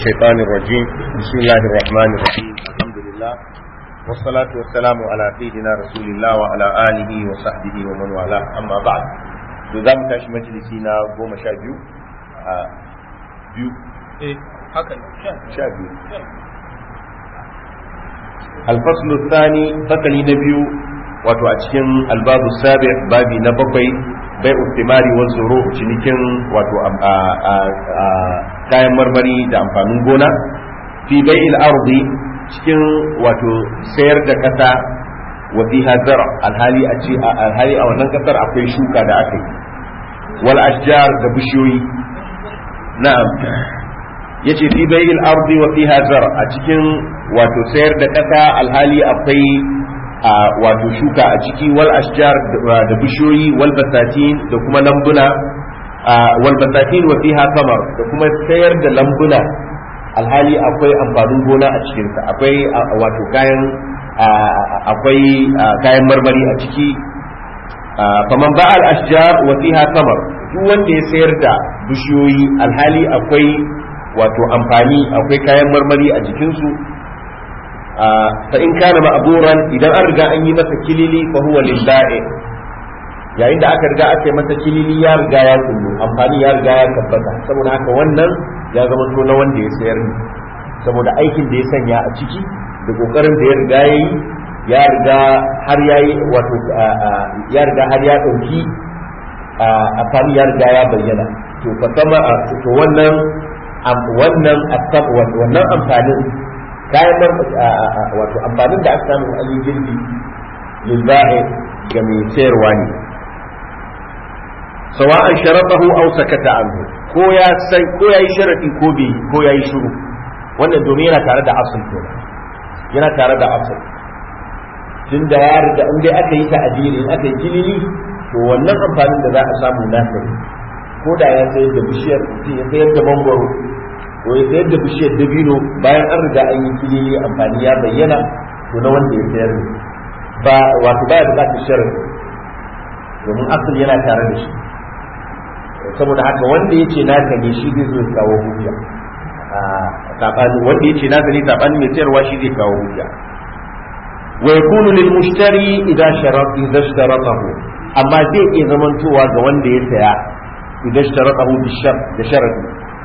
الشيطان الرجيم بسم الله الرحمن الرحيم الحمد لله والصلاة والسلام على سيدنا رسول الله وعلى آله وصحبه ومن والاه أما بعد نظام تاش مجلسينا قوم شابيو آه بيو eh haka ne شابيو الفصل الثاني فصل نبيو wato a cikin albabu sabi babi na bakwai bai ustimari wa zuru cinikin wato kayan marmari da amfanin gona fi bai ardi cikin wato sayar da kasa wa fi zara alhali a ce alhali a wannan kasar akwai shuka da aka yi wal ashjar da bishiyoyi na'am yace fi bai ardi wa fi zara a cikin wato sayar da kasa alhali akwai a wato shuka a ciki wal ashjar da bishiyoyi wal basatin da kuma lambuna wal basatin wa fiha kamar da kuma sayar da lambuna alhali akwai amfanin gona a cikinsa akwai wato kayan akwai kayan marmari a ciki faman ba al ashjar wa fiha kamar duk wanda ya sayar da bishiyoyi alhali akwai wato amfani akwai kayan marmari a jikinsu fa in kana ma'buran idan an riga an yi masa kilili fa huwa lillahi yayin da aka riga aka yi masa kilili ya riga ya kullu amfani ya riga ya tabbata saboda haka wannan ya zama to na wanda ya sayar ne saboda aikin da ya sanya a ciki da kokarin da ya riga ya yi ya riga har ya yi wato ya riga har ya dauki amfani ya riga ya bayyana to fa sama to wannan wannan wannan amfanin kayan wato amfanin da aka samu a girbi lilba'i ga mai sayarwa ne sawa'an sharatahu aw sakata anhu ko ya sai ko yayi sharadi ko bai ko yayi shiru wannan domin yana tare da asal to yana tare da asal tun da ya riga in dai aka yi ta ajiri in aka yi kilili to wannan amfanin da za a samu nasa ne ko da ya sayar da bishiyar ya sayar da mangwaro ko ya sayar da bishiyar dabino bayan an riga an yi kilili amfani ya bayyana to na wanda ya sayar ne ba wato baya bukatar sharadi domin asal yana tare da shi saboda haka wanda ya ce naka ne shi zai zo ya kawo hujja sabani wanda ya ce naka ne sabani mai sayarwa shi zai kawo hujja wa yakunu lil mushtari idan sharat idan sharatahu amma zai iya zamantowa ga wanda ya saya idan sharatahu bi shar da sharadi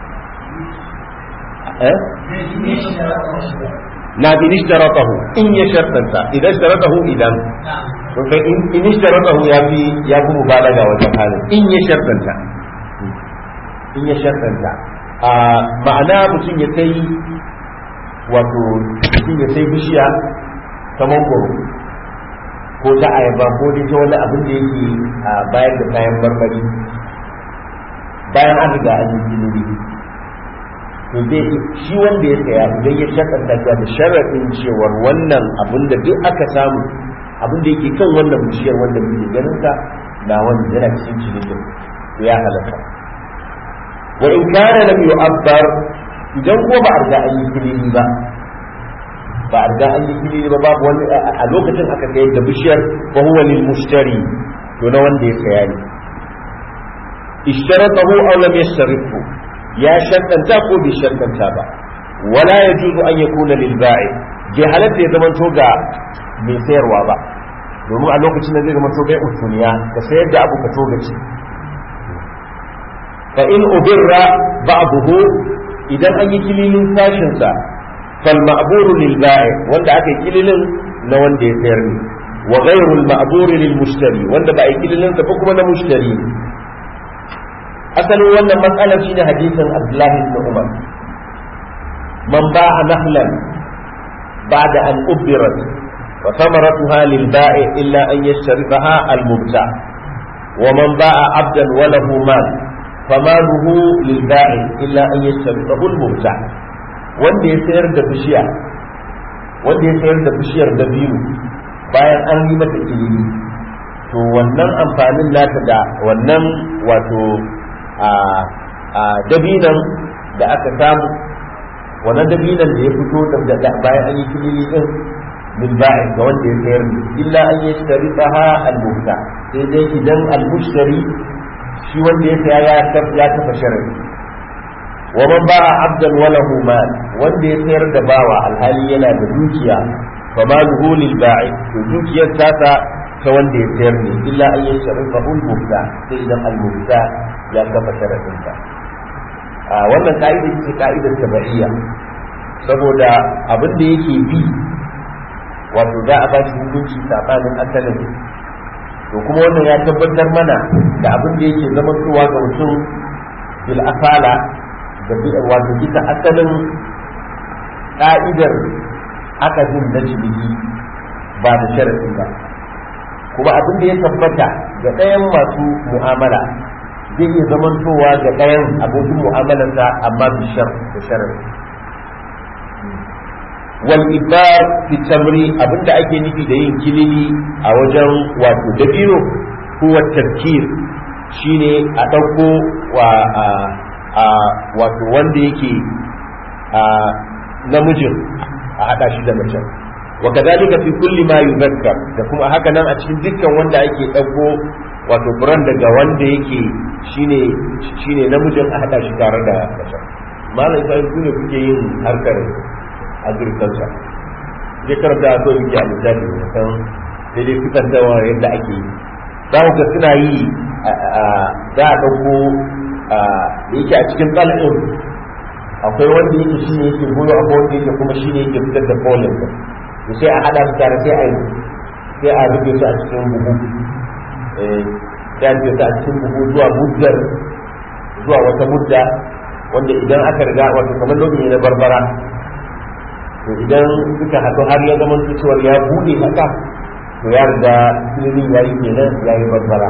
na in ishtaratahu in ya shartanta idan ishtaratahu idan to in ishtaratahu ya fi ya fi mubalaga wajen halin in ya shartanta in ya shartanta a ma'ana mutum ya sai wato mutum ya sai bishiya ta mangoro ko ta ayaba ko dai ta wani abin da yake bayar da kayan marmari bayan an riga an yi kilili to zai shi wanda ya saya idan ya shakanta ta da sharaɗin cewar wannan abin da duk aka samu abin da yake kan wannan bishiyar wanda muke ganin sa na wanda yana cikin cinikin to ya halaka wa in kana lam yu'abbar idan ko ba a riga an yi kilili ba ba a riga an yi kilili ba babu wani a lokacin aka sayar da bishiyar fa huwa lil mushtari to na wanda ya saya ne ishtaratahu aw lam yashtarifhu ya shaddanta ko bai shaddanta ba wala ya juzu an ya kuna lilba'i bai halatta ya zama ga mai sayarwa ba domin a lokacin da zai zama to bai utuniya ka sayar da abu ka togaci fa in ubirra ba'dahu idan an yi kililin sashin sa fal ma'buru lilba'i wanda aka yi kililin na wanda ya sayar ne wa ghayru al ma'buru lil mushtari wanda ba a yi kililin sa kuma na mushtari asalin wannan matsalar shine hadisin Abdullahi ibn Umar man ba'a nahlan ba'da an ubirat wa thamaratuha lil ba'i illa an yashtarifaha al mubta wa man ba'a 'abdan wa lahu mal famaluhu lil ba'i illa an yashtarifahu al mubta wanda ya sayar da bishiya wanda ya sayar da bishiyar dabino bayan an yi mata ilimi to wannan amfanin nata da wannan wato a dabinan da aka samu wannan dabinan da ya fito da bayan an yi kilili din min ba'i ga wanda ya sayar ne illa an yi shari ha al-mubta sai dai idan al-mushtari shi wanda ya saya ya kafa sharadi wa man ba'a abdan wa lahu mal wanda ya sayar da bawa alhali yana da dukiya fa maluhu lil ba'i to dukiyar tasa ta wanda ya sayar ne illa an yashrafa ul mubda sai idan al mubda ya kafa sharadin ta a wannan ka'ida ce ka'idar tabi'iyya saboda abin da yake bi wato za a ba shi hukunci sabanin asalin to kuma wannan ya tabbatar mana da abin da yake zamantowa ga mutum bil asala da wato bisa asalin ka'idar akadin na ciniki ba da sharadi ba kuma abin da ya tabbata ga ɗayan masu mu'amala zai iya zamantowa ga ɗayan abokin mu'amalarsa amma bishar da sharadi wal ibar fi tamri abinda ake nufi da yin kilili a wajen wato dabino huwa tafkir shine a ɗauko wa a wato wanda yake a namijin a haɗa shi da macen wa kadhalika fi kulli ma yuzakkar da kuma haka nan a cikin dukkan wanda ake ɗauko wato furan daga wanda yake shine shine namijin a haɗa shi tare da macen malam sai ku ne kuke yin harkar agriculture je karanta so yake a misali kan daidai fitar da yadda ake yi za ku ga suna yi za a ɗauko da yake a cikin tsalin akwai wanda yake shi ne yake goyo akwai wanda yake kuma shi ne yake fitar da pollen da to sai a haɗa su tare sai a yi sai a rufe su a cikin buhu sai a rufe su a cikin buhu zuwa muddar zuwa wata mudda wanda idan aka riga wato kamar lokaci na barbara to idan suka haɗu har ya zama cewar ya buɗe haka to ya riga ilimin ya yi kenan ya yi barbara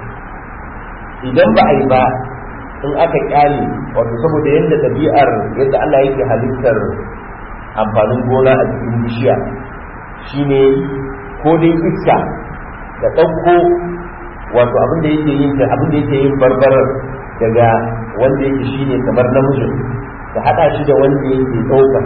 idan ba a yi ba in aka kyale wato saboda yadda ɗabi'ar yadda Allah yake halittar amfanin gona a cikin bishiya shine ko dai iska da ɗauko wato abin da yake yin abin da yake yin barbarar daga wanda yake shine kamar namijin da haɗa shi da wanda yake ɗauka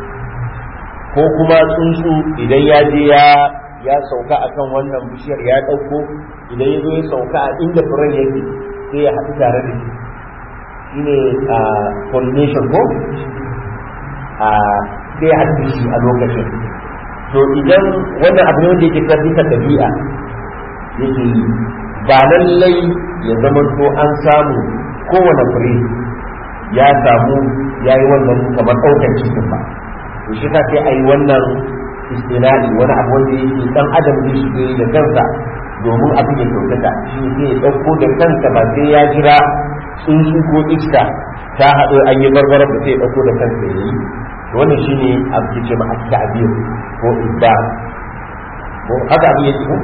ko kuma tsuntsu idan ya je ya ya sauka akan wannan bishiyar ya ɗauko idan ya zo ya sauka a inda furen yake sai ya haɗu tare da shi shine a pollination ko a sai ya haɗu shi a lokacin to idan wannan abu ne wanda yake kan bisa ɗabi'a yake yi ba lallai ya zama to an samu kowane fure ya samu ya yi wannan kamar ɗaukar cikin ba to shi ta sai a yi wannan istinadi wani abu wanda yake dan adam zai shige da kansa domin abu ya kyautata shi ne zai ɗauko da kansa ba sai ya jira tsuntsu ko iska ta haɗu an yi barbarar da sai ya ɗauko da kansa ya yi wannan shi ne abu ke ce ma ta'bir ko ibba ko haka abu yake ko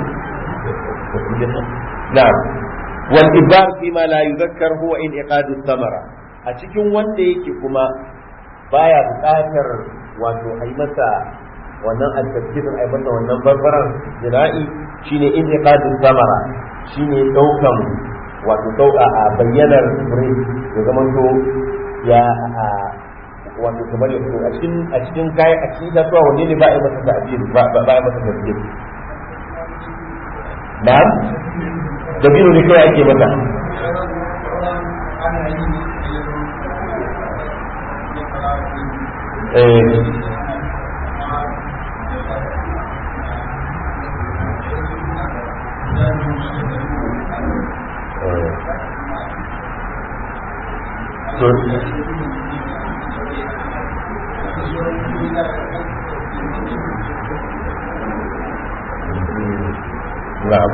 na'am wal ibbar fi ma la yuzakkar huwa in iqadu thamara a cikin wanda yake kuma baya buƙatar wato a yi masa wannan altaskirin a yi masa wannan barbaran jira'i shine in iqadu samara shine daukan wato dauka a bayyanar fure ya zama to ya wato kamar ya fito a cikin a cikin kayan a cikin kasuwa wanne ne ba a yi masa ta'bir ba ba a yi masa tasbih na'am dabino ne kawai ake masa eh to na'am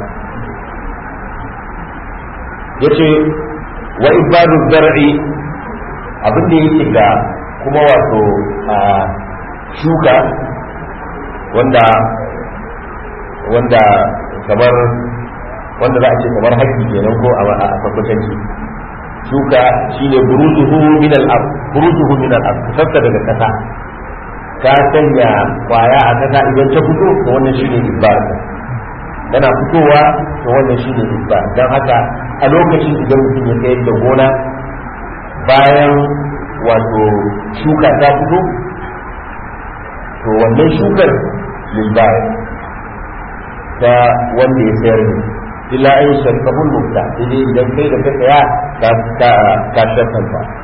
yace wa ibadu zar'i abin da yake ga kuma wato a shuka wanda wanda kamar wanda za a ce kamar haƙƙi kenan ko a tabbatanci shuka shine buruzuhu min al-ard buruzuhu min al-ard kasarta daga kasa ka sanya kwaya a kasa idan ta fito to wannan shine ibbar yana fitowa to wannan shine ibbar dan haka a lokacin idan mutum ya sayar da gona bayan wato shuka ta fito to wannan shukar lilbar ta wanda ya sayar ne illa in sharkabul mubta sai idan kai da ka saya ka ka shakanta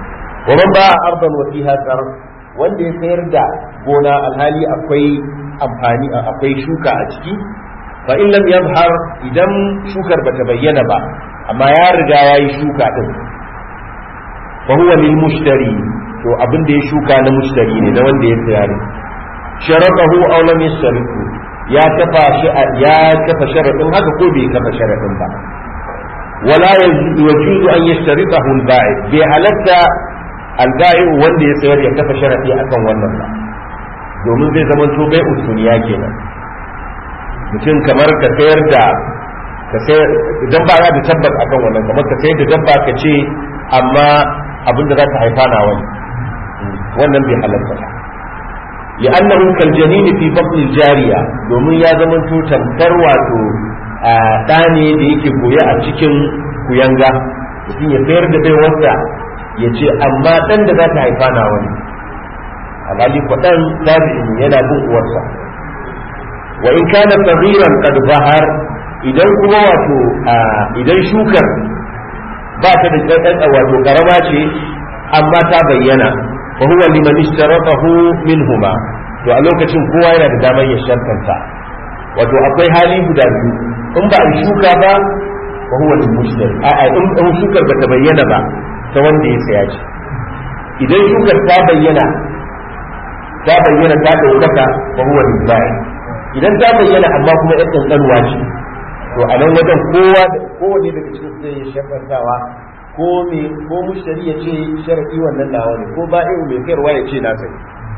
wa man ba ardan wa fiha zar wanda ya sayar da gona alhali akwai amfani akwai shuka a ciki fa in lam yadhhar idan shukar bata bayyana ba amma ya riga yayi shuka din fa huwa lil mushtari to abin da ya shuka na mushtari ne na wanda ya saya ne sharatahu aw lam yashtaritu ya kafa shi ya kafa sharadin haka ko bai kafa sharadin ba wala yajuzu an yashtaritahu al-ba'i bi halatta al-ba'i wanda ya sayar ya kafa sharadi akan wannan ba domin zai zama to bai usuniya kenan mutum kamar ka sayar da ka sayar idan ba da tabbas akan wannan kamar ka sayar da dabba ka ce amma abin da za ta haifa na wani wannan bai halatta ba لأنه كالجنين في بطن الجارية domin ya zama to tamkar wato ɗa ne da yake goya a cikin kuyanga mutum ya sayar da bai wanda ya ce amma ɗan da za ta haifa na wani alhali kwaɗan tabi'in yana bin uwarsa wa in kana sagiran qad zahar idan kuma wato idan shukar ba ta da ɗan wato karama ce amma ta bayyana fa huwa liman ishtaratahu minhuma to a lokacin kowa yana da damar ya shartanta wato akwai hali guda biyu in ba a shuka ba fa huwa lil mushtari a a in shukar ba ta bayyana ba ta wanda ya saya ce idan shukar ta bayyana ta bayyana ta daukaka fa huwa lil bai idan ta bayyana amma kuma yan kankanuwa ce to a nan wajen kowa kowane daga cikin zai ya shartantawa ko me ko mushtari ya ce sharadi wannan nawa ne ko ba'i'u mai kayarwa ya ce na sai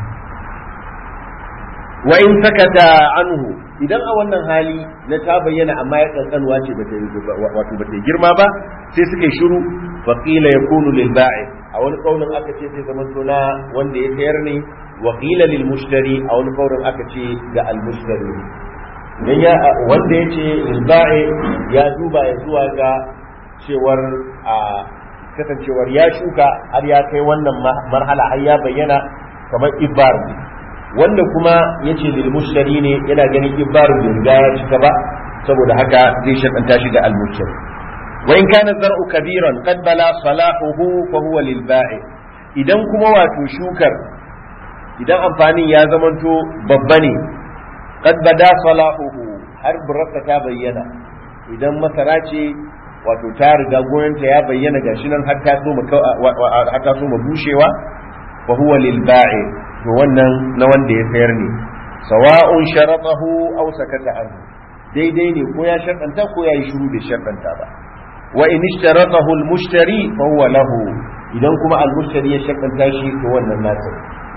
wa in sakata anhu idan a wannan hali na ta bayyana amma ya kankanuwa ce bata wato bata girma ba sai suka yi shiru fa qila yakunu lil ba'i a wani kaulin aka ce sai zaman suna wanda ya sayar ne wa qila lil mushtari a wani kaulin aka ce ga al mushtari dan ya wanda yace lil ba'i ya duba ya zuwa ga cewar a kasancewar ya shuka har ya kai wannan marhala har ya bayyana kamar ibar wanda kuma ya ce lil mushtari ne yana ganin ibarin bai riga ya cika ba saboda haka zai shaɗanta shi ga al-mushtari wa in kana zar'u kabiran qad bala salahuhu fa huwa lil ba'i idan kuma wato shukar idan amfanin ya zamanto babba ne qad bada salahuhu har burrata ta bayyana idan masara ce wato ta riga gonanta ya bayyana gashi nan har ta so har ta so bushewa fa huwa lil ba'i to wannan na wanda ya sayar ne sawa'un sharatahu aw sakata anhu daidai ne ko ya sharɗanta ko ya yi shiru bai sharɗanta ba wa in ishtaratahu al-mushtari fa huwa lahu idan kuma al-mushtari ya sharɗanta shi to wannan nasa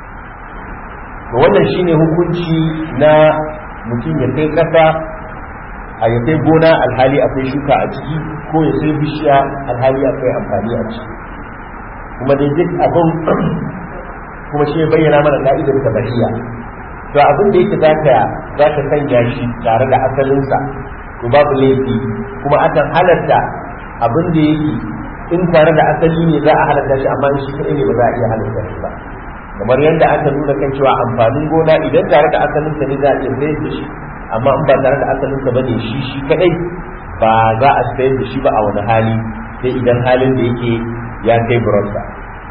to wannan shine hukunci na mutum ya kai kasa a ya kai gona alhali akwai shuka a ciki ko ya sai bishiya alhali akwai amfani a ciki kuma dai duk abin kuma shi ya bayyana mana ka'idar tabariya to abin da yake zaka zaka sanya shi tare da asalinsa to babu laifi kuma akan halatta abin da yake in tare da asali ne za a halatta shi amma shi kadai ne ba za a iya halatta shi ba kamar yadda aka nuna kan cewa amfanin gona idan tare da asalinsa ne za a iya sayar da shi amma in ba tare da asalinsa bane shi shi kadai ba za a sayar da shi ba a wani hali sai idan halin da yake ya kai burarsa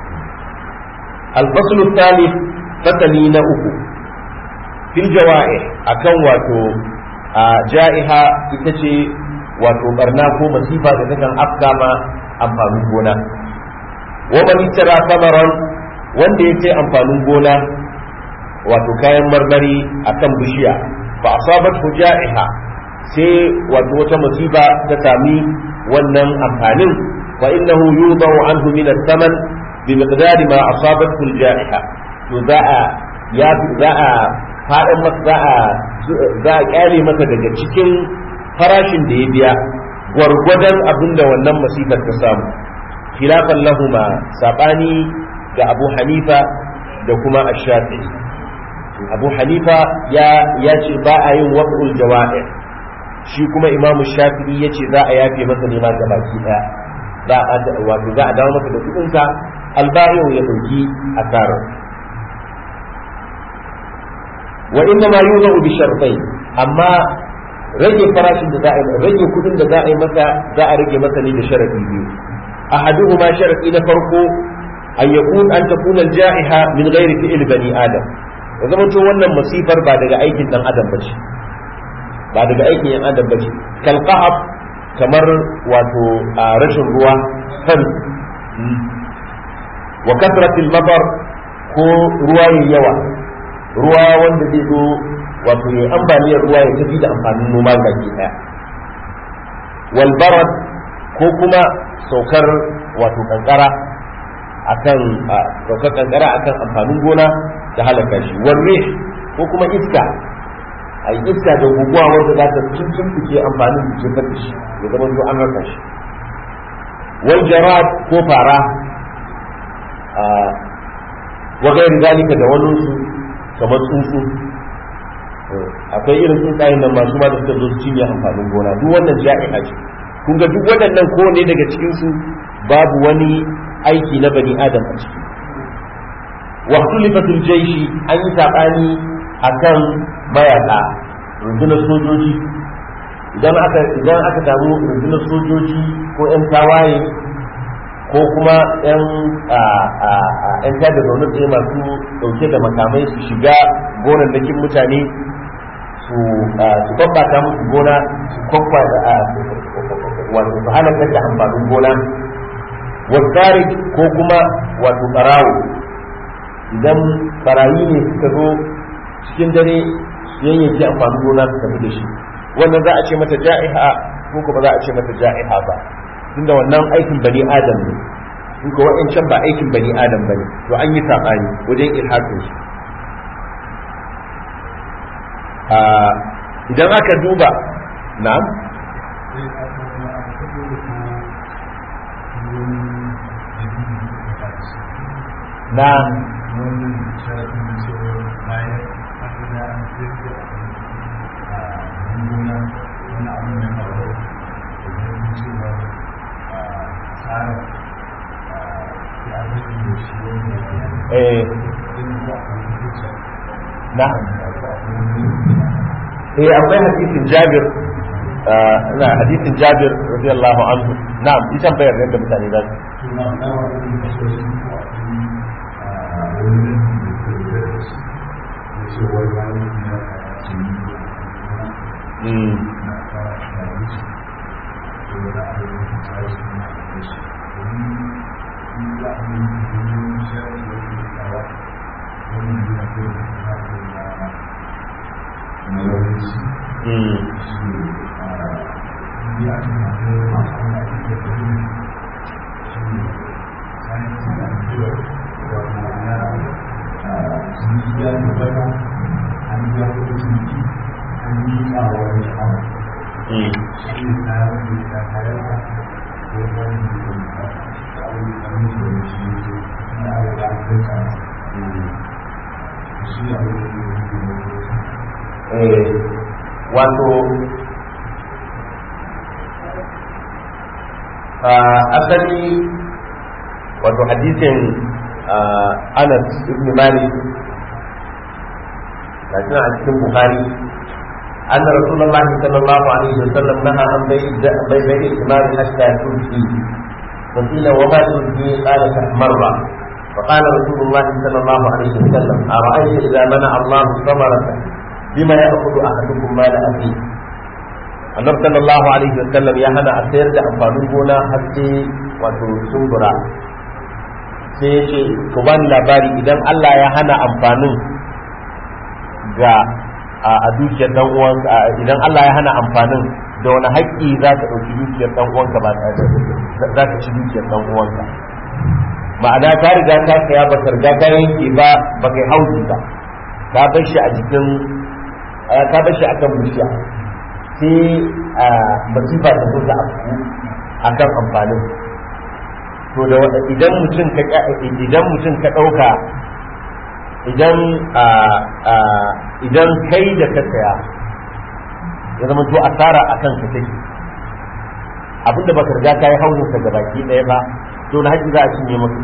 الفصل الثالث فتني نأكو في الجوائح أكن واتو جائحة إتشي واتو برناكو مسيفة تتكن أفكاما أمفانون بونا ومن اشترى ثمرا wanda ya sai amfanin gona wato kayan marmari a kan bishiya ba a sabat ja'iha sai wato wata musiba ta sami wannan amfanin fa innahu yudahu anhu min as-saman بمقدار ما أصابته الجائحة وذا يا ذا faɗin masa za a za a kyale masa daga cikin farashin da ya biya gwargwadon abin da wannan masifar ta samu khilafan lahuma sabani ga Abu Hanifa da kuma Ash-Shafi'i Abu Hanifa ya ya ce ba a yin waqul jawa'i shi kuma Imam Shafi'i ya ce za a yafe masa ne ma gabaki daya za a wato za a dawo masa da kudinsa albayo ya dauki asarar wa inna ma yuzu bi shartai amma rage farashin da za a rage kudin da za a yi masa za a rage masa ne da sharadi biyu ahaduhuma sharadi na farko an yakun an takuna al-ja'iha min ghairi fi'l bani adam ya zama to wannan masifar ba daga aikin dan adam bace ba daga aikin yan adam bace kal qahab kamar wato a rashin ruwa kan wa kasratil matar ko ruwa yayi yawa ruwa wanda zai zo wato ya ambaliyar ruwa ya tafi da amfanin noma baki daya wal barad ko kuma saukar wato kankara akan saukar kankara akan amfanin gona ta halaka shi warre ko kuma iska a yi iska da guguwa wanda za ta cikin fice amfanin da jefar da shi ya zama to an rasa shi wal jarad ko fara wa gairi zalika da wani su kamar tsuntsu akwai irin tsuntsayen nan masu ma da suka zo su cinye amfanin gona duk wannan ja'iha ce kun ga duk waɗannan kowane daga cikin su babu wani aiki na bani adam a ciki wa tulifatul jaishi an yi sabani akan mayaka rundunar sojoji idan aka idan aka samu rundunar sojoji ko yan tawaye ko kuma yan yan tada zaune tsaye masu dauke da makamai su shiga gonannakin mutane su su babbata musu gona su kwakwa wato su halakar da amfanin gona wasari ko kuma wato barawo idan barayi ne suka zo cikin dare yanyanke amfanin gona su tafi da shi wannan za a ce mata ja'iha ko kuma za a ce mata ja'iha ba tunda wannan aikin bani adam ne in ko wa'ancan ba aikin bani adam bane to an yi sabani wajen ilhakin shi idan aka duba na'am na eh na eh akwai hadisin Jabir na hadisin Jabir radiyallahu anhu na'am ita bayar da mutane za su wato asali wato hadisin anas ibn malik لكن عن cikin bukhari أن رسول الله صلى الله عليه وسلم نهى عن بيع بيع الثمار حتى تلقي فقيل وما تلقي قال تحمر فقال رسول الله صلى الله عليه وسلم أرأيت إذا منع الله ثمرة بما يأخذ أحدكم مال أخيه annabi sallallahu alaihi wa sallam ya hana a sayar da amfanin gona har sai wato sumbura sai ya ce ku bani labari idan Allah ya hana amfanin ga a dukiyar dan uwanka idan Allah ya hana amfanin da wani haƙƙi za ka ɗauki dukiyar dan uwanka ba za ka ci dukiyar dan uwanka ma'ana ka riga ka saya ba ka riga ka yanke ba ba kai hauji ba ka bar shi a jikin ka bar shi akan bishiya sai masifa ta zo ta afku akan amfanin to da idan mutum ka idan mutum ka dauka idan idan kai da ka saya ya zama to asara akan ka take abinda baka riga kai hauzin sa ga baki daya ba to na haƙi za a cinye maka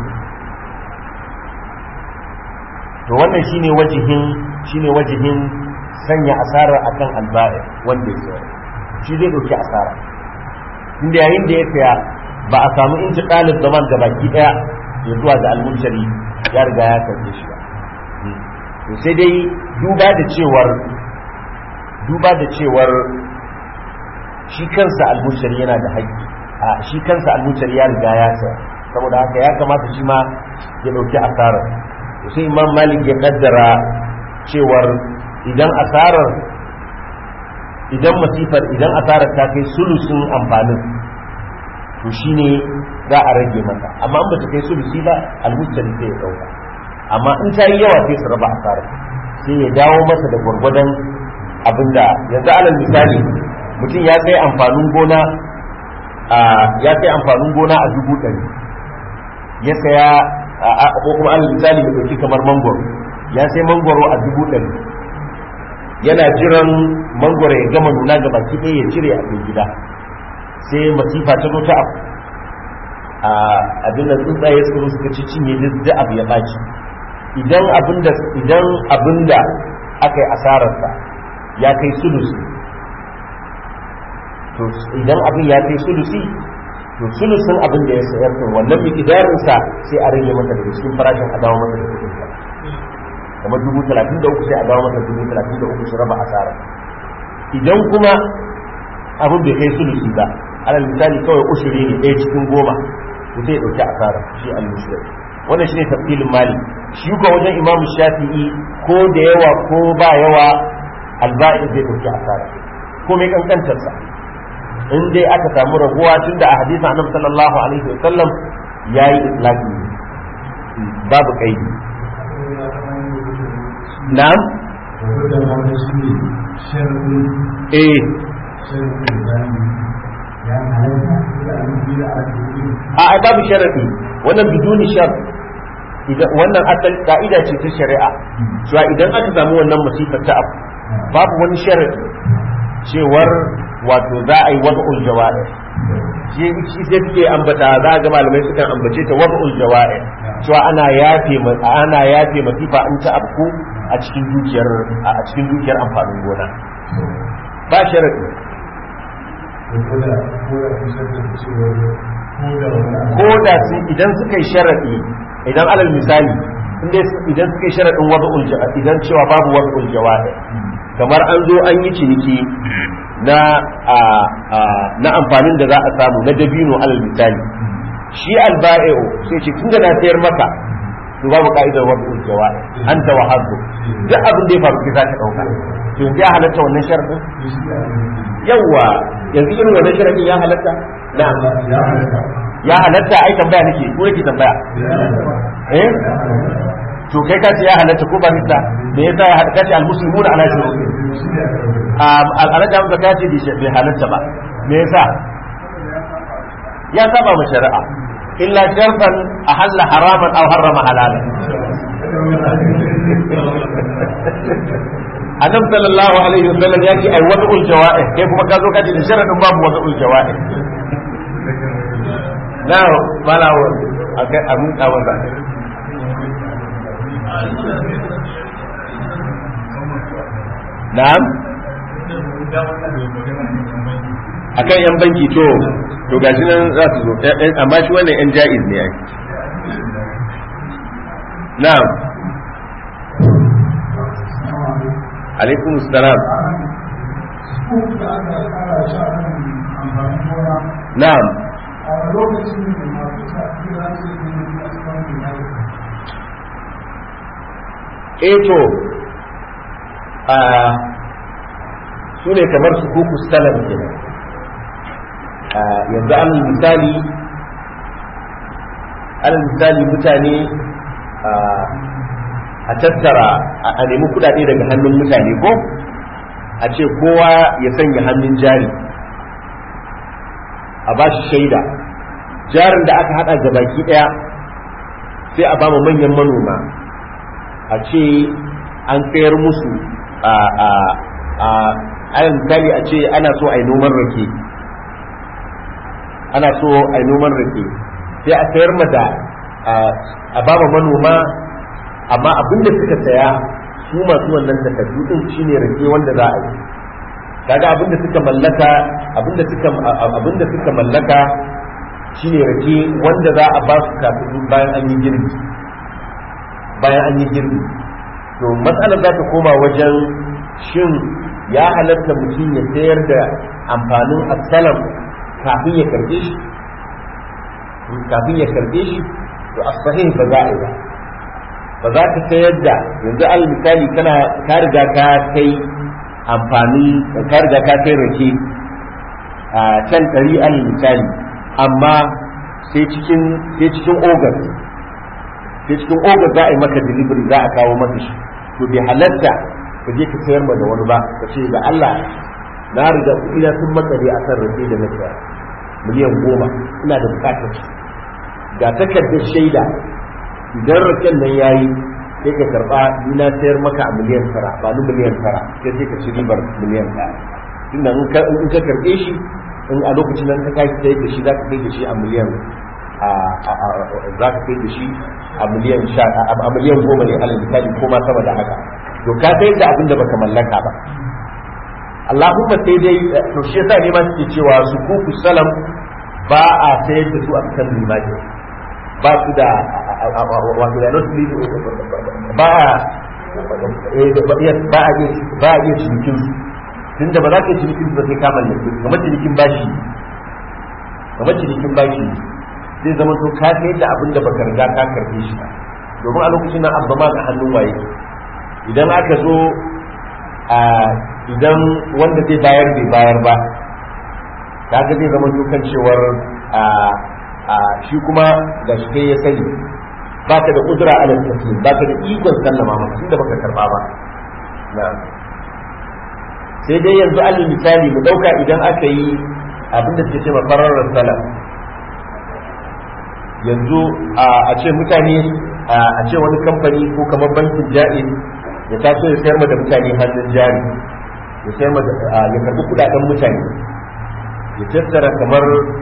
to wannan shine wajihin shine wajihin sanya asarar akan alba'i wanda ya sayar shi zai dauki asara inda yayin da ya saya ba a samu inci ɗalib zaman ga baki ɗaya ya zuwa ga almuntari ya riga ya karbe shi ba to sai dai duba da cewar duba da cewar shi kansa almuntari yana da haƙƙi a shi kansa almuntari ya riga ya saya saboda haka ya kamata shi ma ya ɗauki asarar to sai imam malik ya kaddara cewar idan asarar idan masifar idan asarar ta kai sulusun amfanin to shine za a rage masa amma in bata kai sulusi ba almustari sai ya dauka amma in ta yi yawa sai su raba asarar sai ya dawo masa da gwargwadon abinda yanzu alal misali mutum ya sai amfanin gona ya sai amfanin gona a dubu ɗari ya saya ko kuma alal misali mai ɗauki kamar mangoro ya sai mangoro a dubu ɗari yana jiran mangoro ya gama nuna ga baki ɗaya ya cire a cikin gida sai masifa ta zo ta abu a abin da tsuntsaye suka zo suka ci cinye duk abu ya ɓaci idan abin da idan abin da aka yi asararsa ya kai sulusi to idan abin ya kai sulusi to sulusin abin da ya sayar to wannan mikidarinsa sai a rage masa daga cikin farashin a dawo masa da kuɗin sa kamar dubu talatin da uku sai a dawo masa dubu talatin da uku su raba asara idan kuma abin bai kai sulusi ba alal misali kawai ushuri ne ɗaya cikin goma to sai ya ɗauki asara shi al-mushrik wannan shine tafsilin mali shi ko wajen imam shafi'i ko da yawa ko ba yawa alba'i zai ɗauki asara ko mai kankantarsa in dai aka samu raguwa tun da a hadisin annabi sallallahu alaihi wa sallam yayi islaki babu kaidi na'am eh a ai babu sharadi wannan biduni shar idan wannan asal ka'ida ce ta shari'a cewa idan aka samu wannan masifar ta abu babu wani sharadi cewar wato za a yi wad'ul jawa'i shi shi sai suke ambata za ga malamai sukan ambace ta wad'ul jawa'i cewa ana yafe ana yafe masifa in ta afku a cikin dukiyar a cikin dukiyar amfanin gona ba sharadi ko da su idan suka yi sharadi idan alal misali idan suka yi sharadin wad'ul jawa'i idan cewa babu wad'ul jawa'i kamar an zo an yi ciniki na na amfanin da za a samu na dabino alal misali shi alba'u sai ce tun da na sayar maka to babu ka'idar wadda jawa'i an ta wahabu duk abin da ya faru ke za ka dauka to yanzu ya halatta wannan sharadin yawa yanzu irin wannan sharadin ya halatta na ya halatta ai tambaya nake ko yake tambaya eh to kai ka ce ya halatta ko ba nista me yasa ya halatta kace almuslimuna ala shuruti um al'ada da ka ce bai halatta ba me yasa ya saba ma shari'a illa sharfan ahalla haraman aw harrama halalan Adam sallallahu alaihi wasallam ya ce ai wad'ul jawa'i kai kuma ka zo ka ce da sharadin babu wad'ul jawa'i na mala wa akai amun kawan da na'am akan yan banki to to gashi nan za su zo amma shi wannan yan ja'iz ne ai na'am alaikum salam na'am a lokacin da masu tafi za su yi a cikin eh to a su ne kamar su kuku salam kenan yanzu an misali alal misali mutane a tattara a nemi kudade daga hannun mutane ko a ce kowa ya sanya hannun jari a ba shi shaida jarin da aka hada ga baki daya sai a ba manyan manoma a ce an sayar musu a a a ayan misali a ce ana so a yi noman rake ana so a yi noman rake sai a sayar mata a ba manoma amma abinda suka saya su masu wannan takardu din shine rake wanda za a yi kaga abinda suka mallaka abinda suka abinda suka mallaka shine rake wanda za a ba su kafin bayan an yi girbi bayan an yi girbi to matsalar za ta koma wajen shin ya halatta mutum ya sayar da amfanin asalam kafin ya karbe shi kafin ya karbe shi to asahih ba za a yi ba ba za ka sayar da yanzu al misali kana ka riga ka kai amfani ka riga ka kai rake a can ɗari al misali amma sai cikin sai cikin ogas sai cikin ogas za a yi maka delivery za a kawo maka shi to bai halatta ka je ka sayar ma da wani ba ka ce da Allah na riga ina sun makare a kan rake da na saya miliyan goma ina da bukatar shi ga takardar shaida idan raken nan yayi sai ka karba ni na sayar maka a miliyan tara ba ni miliyan tara sai sai ka ci ribar miliyan ɗaya tunda in ka in ka karbe shi in a lokacin nan ka kai sai da shi za ka kai da shi a miliyan a za ka kai da shi a miliyan sha a miliyan goma ne alal misali ko ma sama da haka to ka sai da abin da baka mallaka ba Allahumma sai dai to shi yasa ne ma suke cewa su kuku salam ba a sayar da su a kan limani ba su da wato da not ba ba a ba a iya cinikin su tun da ba za ka yi cinikin su ba sai ka mallake su kamar cinikin bashi kamar cinikin bashi zai zama to ka sayar da abin da baka riga ka karbe shi ba domin a lokacin nan abba ma ga hannun waye idan aka zo a idan wanda zai bayar bai bayar ba kaga zai zama dukan cewar a a shi kuma ga shi kai ya sani ba ka da kudura ala taslim ba ka da ikon sallama maka tunda baka karba ba sai dai yanzu alal misali mu dauka idan aka yi abinda suke ce fararar salam yanzu a ce mutane a ce wani kamfani ko kamar bankin ja'iz ya taso ya sayar da mutane hannun jari ya sayar da ya karbi kudaden mutane ya tattara kamar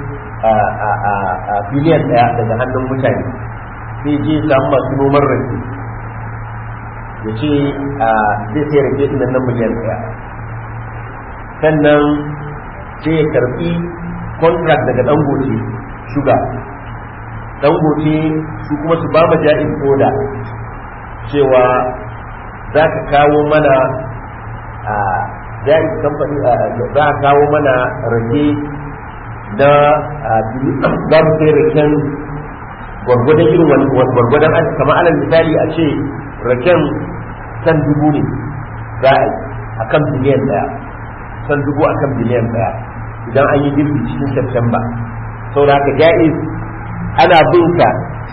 a biliyan daya daga hannun mutane sai je samu masu noman rake ya ce zai sai rake ɗin nan miliyan daya sannan sai ya karbi contract daga dangote shuga dangote su kuma su ba ma ja'in koda cewa za ka kawo mana a jari kamfani za a kawo mana rage na za mu sai raken gwargwadon irin wani gwargwadon an kama alal misali a ce raken san dubu ne za a yi a kan biliyan daya san dubu a kan biliyan daya idan an yi girbi cikin september sau da haka ja'iz ana bin ka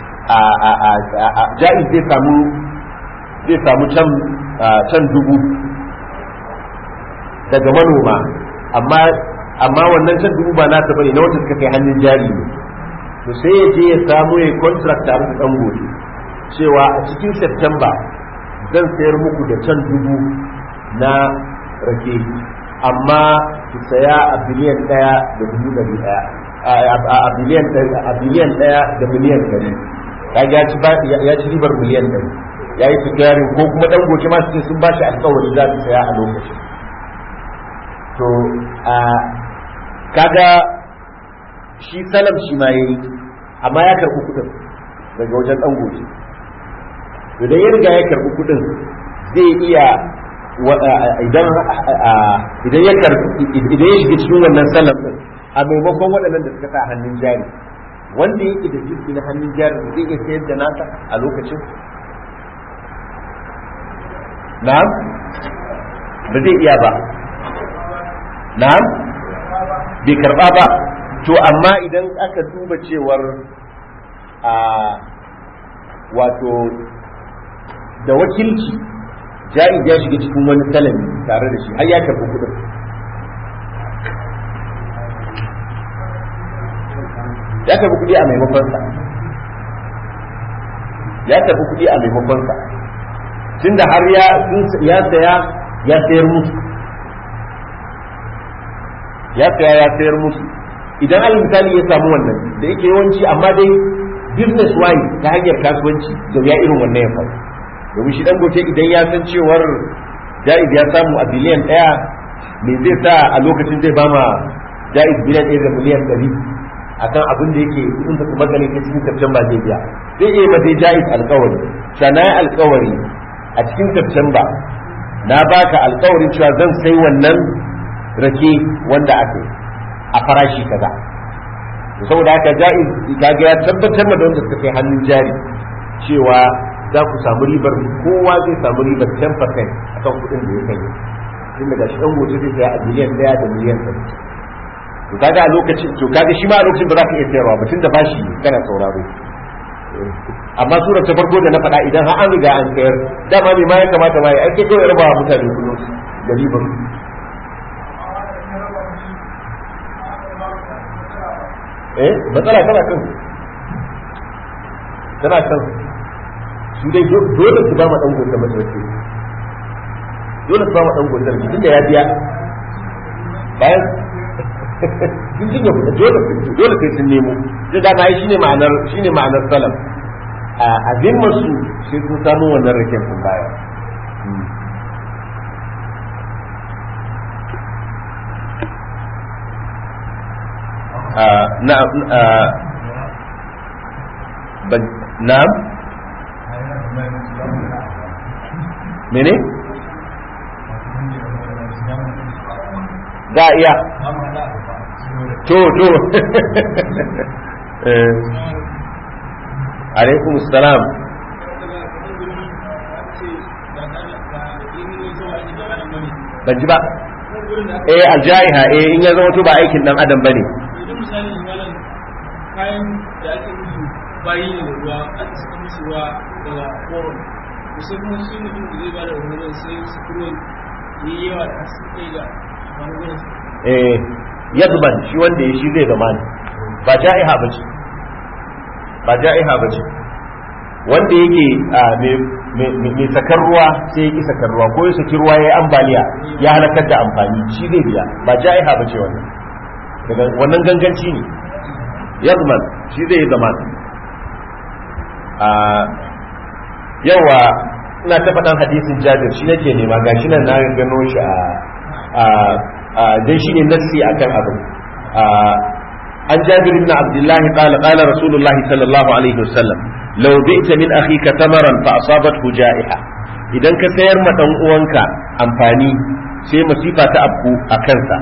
a ja'iz zai samu zai samu can dubu daga manoma amma amma wannan can dubu ba nasa bane na wanda suka kai hannun jari ne to sai ya je ya samu ya contract tare da dan gobe cewa a cikin September zan sayar muku da can dubu na rake amma ki saya a biliyan daya da dubu dari daya a biliyan a biliyan daya da miliyan dari ya ci ya ci ribar miliyan dari ya yi sigarin ko kuma dan goce ma su sun bashi alkawari za su saya a lokacin to a kaga shi salam shi ma yayi amma ya karɓi kuɗin daga wajen dan goce idan ya riga ya karɓi kuɗin zai iya idan idan ya karɓi idan ya shiga cikin wannan salam din a maimakon waɗannan da suka sa hannun jari wanda yake da jirgi na hannun jari zai iya sayar da nasa a lokacin na'am ba zai iya ba na'am bai karba ba to amma idan aka duba cewar a wato da wakilci jari ya shiga cikin wani salami tare da shi har ya karbi kudin ya karbi kudi a maimakonsa ya karbi kudi a maimakonsa tunda har ya ya saya ya sayar musu ya saya ya sayar musu idan al misali ya samu wannan da yake yawanci amma dai business wise ta hanyar kasuwanci da ya irin wannan ya faru domin shi dangote idan ya san cewar jaiz ya samu a biliyan daya me zai sa a lokacin zai bama jaiz biliyan ɗaya da miliyan ɗari akan abin da yake in ba kuma gane cikin September zai biya zai iya mata jaiz alkawari sana alkawari a cikin September na baka alkawarin cewa zan sai wannan rake wanda aka a farashi kaza saboda haka jaiz kaga ya tabbatar da wanda suka kai hannun jari cewa za ku samu ribar kowa zai samu ribar 10% akan kuɗin da ya kai tun daga shi ɗan gobe zai saya a miliyan ɗaya da miliyan ɗari to kaga a lokacin to kaga shi ma a lokacin ba za ka iya sayarwa ba tunda bashi kana sauraro amma surar ta farko da na faɗa idan har an riga an sayar dama me ma ya kamata ma ya ake kawai raba mutane kullum da ribar eh matsala tana kan tana kan su dai dole su ba ma dan gobe mace dole su ba ma dan gobe tunda ya biya bayan sun jin ya fita dole dole sai sun nemo da dama ai shine ma'anar shine ma'anar salam a azimmar su sai sun samu wannan raken sun baya na'am na'am mene za a iya to to alaikum salam ban ji ba eh aljaiha eh in ya zama to ba aikin dan adam bane idan misali malam kayan da ake musu bayi ne da ruwa aka saka musu ruwa daga koron kusan kuma shi mutum da zai ba da ruwan sai su kuro yi yawa da su kai ga bangon eh yadban shi wanda ya shi zai zama ne ba ja'iha ba ce ba ja'iha ba ce wanda yake mai sakar ruwa sai ya ki sakar ruwa ko ya saki ruwa ya yi ambaliya ya halakar da amfani shi zai biya ba ja'iha ba ce wannan daga wannan ganganci ne yazman shi zai zama a yawa ina ta faɗan hadisin jabir shi nake nema gashi nan na gano shi a dan shi ne nassi akan abin an jabir ibn abdullahi qala qala rasulullah sallallahu alaihi wasallam law bi'ta min akhika tamaran fa asabathu ja'iha idan ka sayar ma dan uwanka amfani sai masifa ta abku a kansa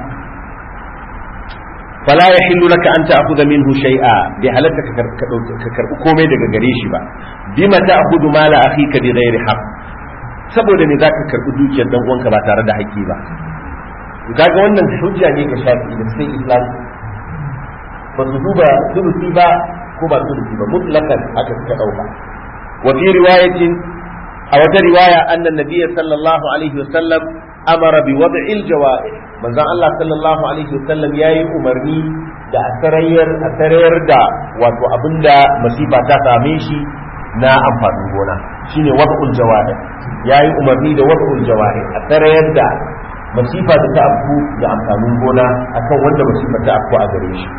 fala yahillu laka an ta'khudha minhu shay'a bi halatta ka karbi komai daga gare shi ba bima ta'khudhu mala akhika bi ghairi haqq saboda ne zaka karbi dukiyar dan uwanka ba tare da haƙƙi ba kaga wannan hujja ne ga shafi da sai islam ba su duba sulusi ba ko ba sulusi ba mutlakan aka suka dauka wa fi riwayatin a wata riwaya annan nabiyyi sallallahu alaihi wasallam amara bi wad'il jawa'ih manzon Allah sallallahu alaihi wasallam yayi umarni da a sarayar a sarayar da wato abinda masifa ta same shi na amfanin gona shine wad'ul jawa'ih yayi umarni da wad'ul jawa'ih a sarayar da masifa da ta afku da amfanin gona akan wanda masifa ta afku a gare shi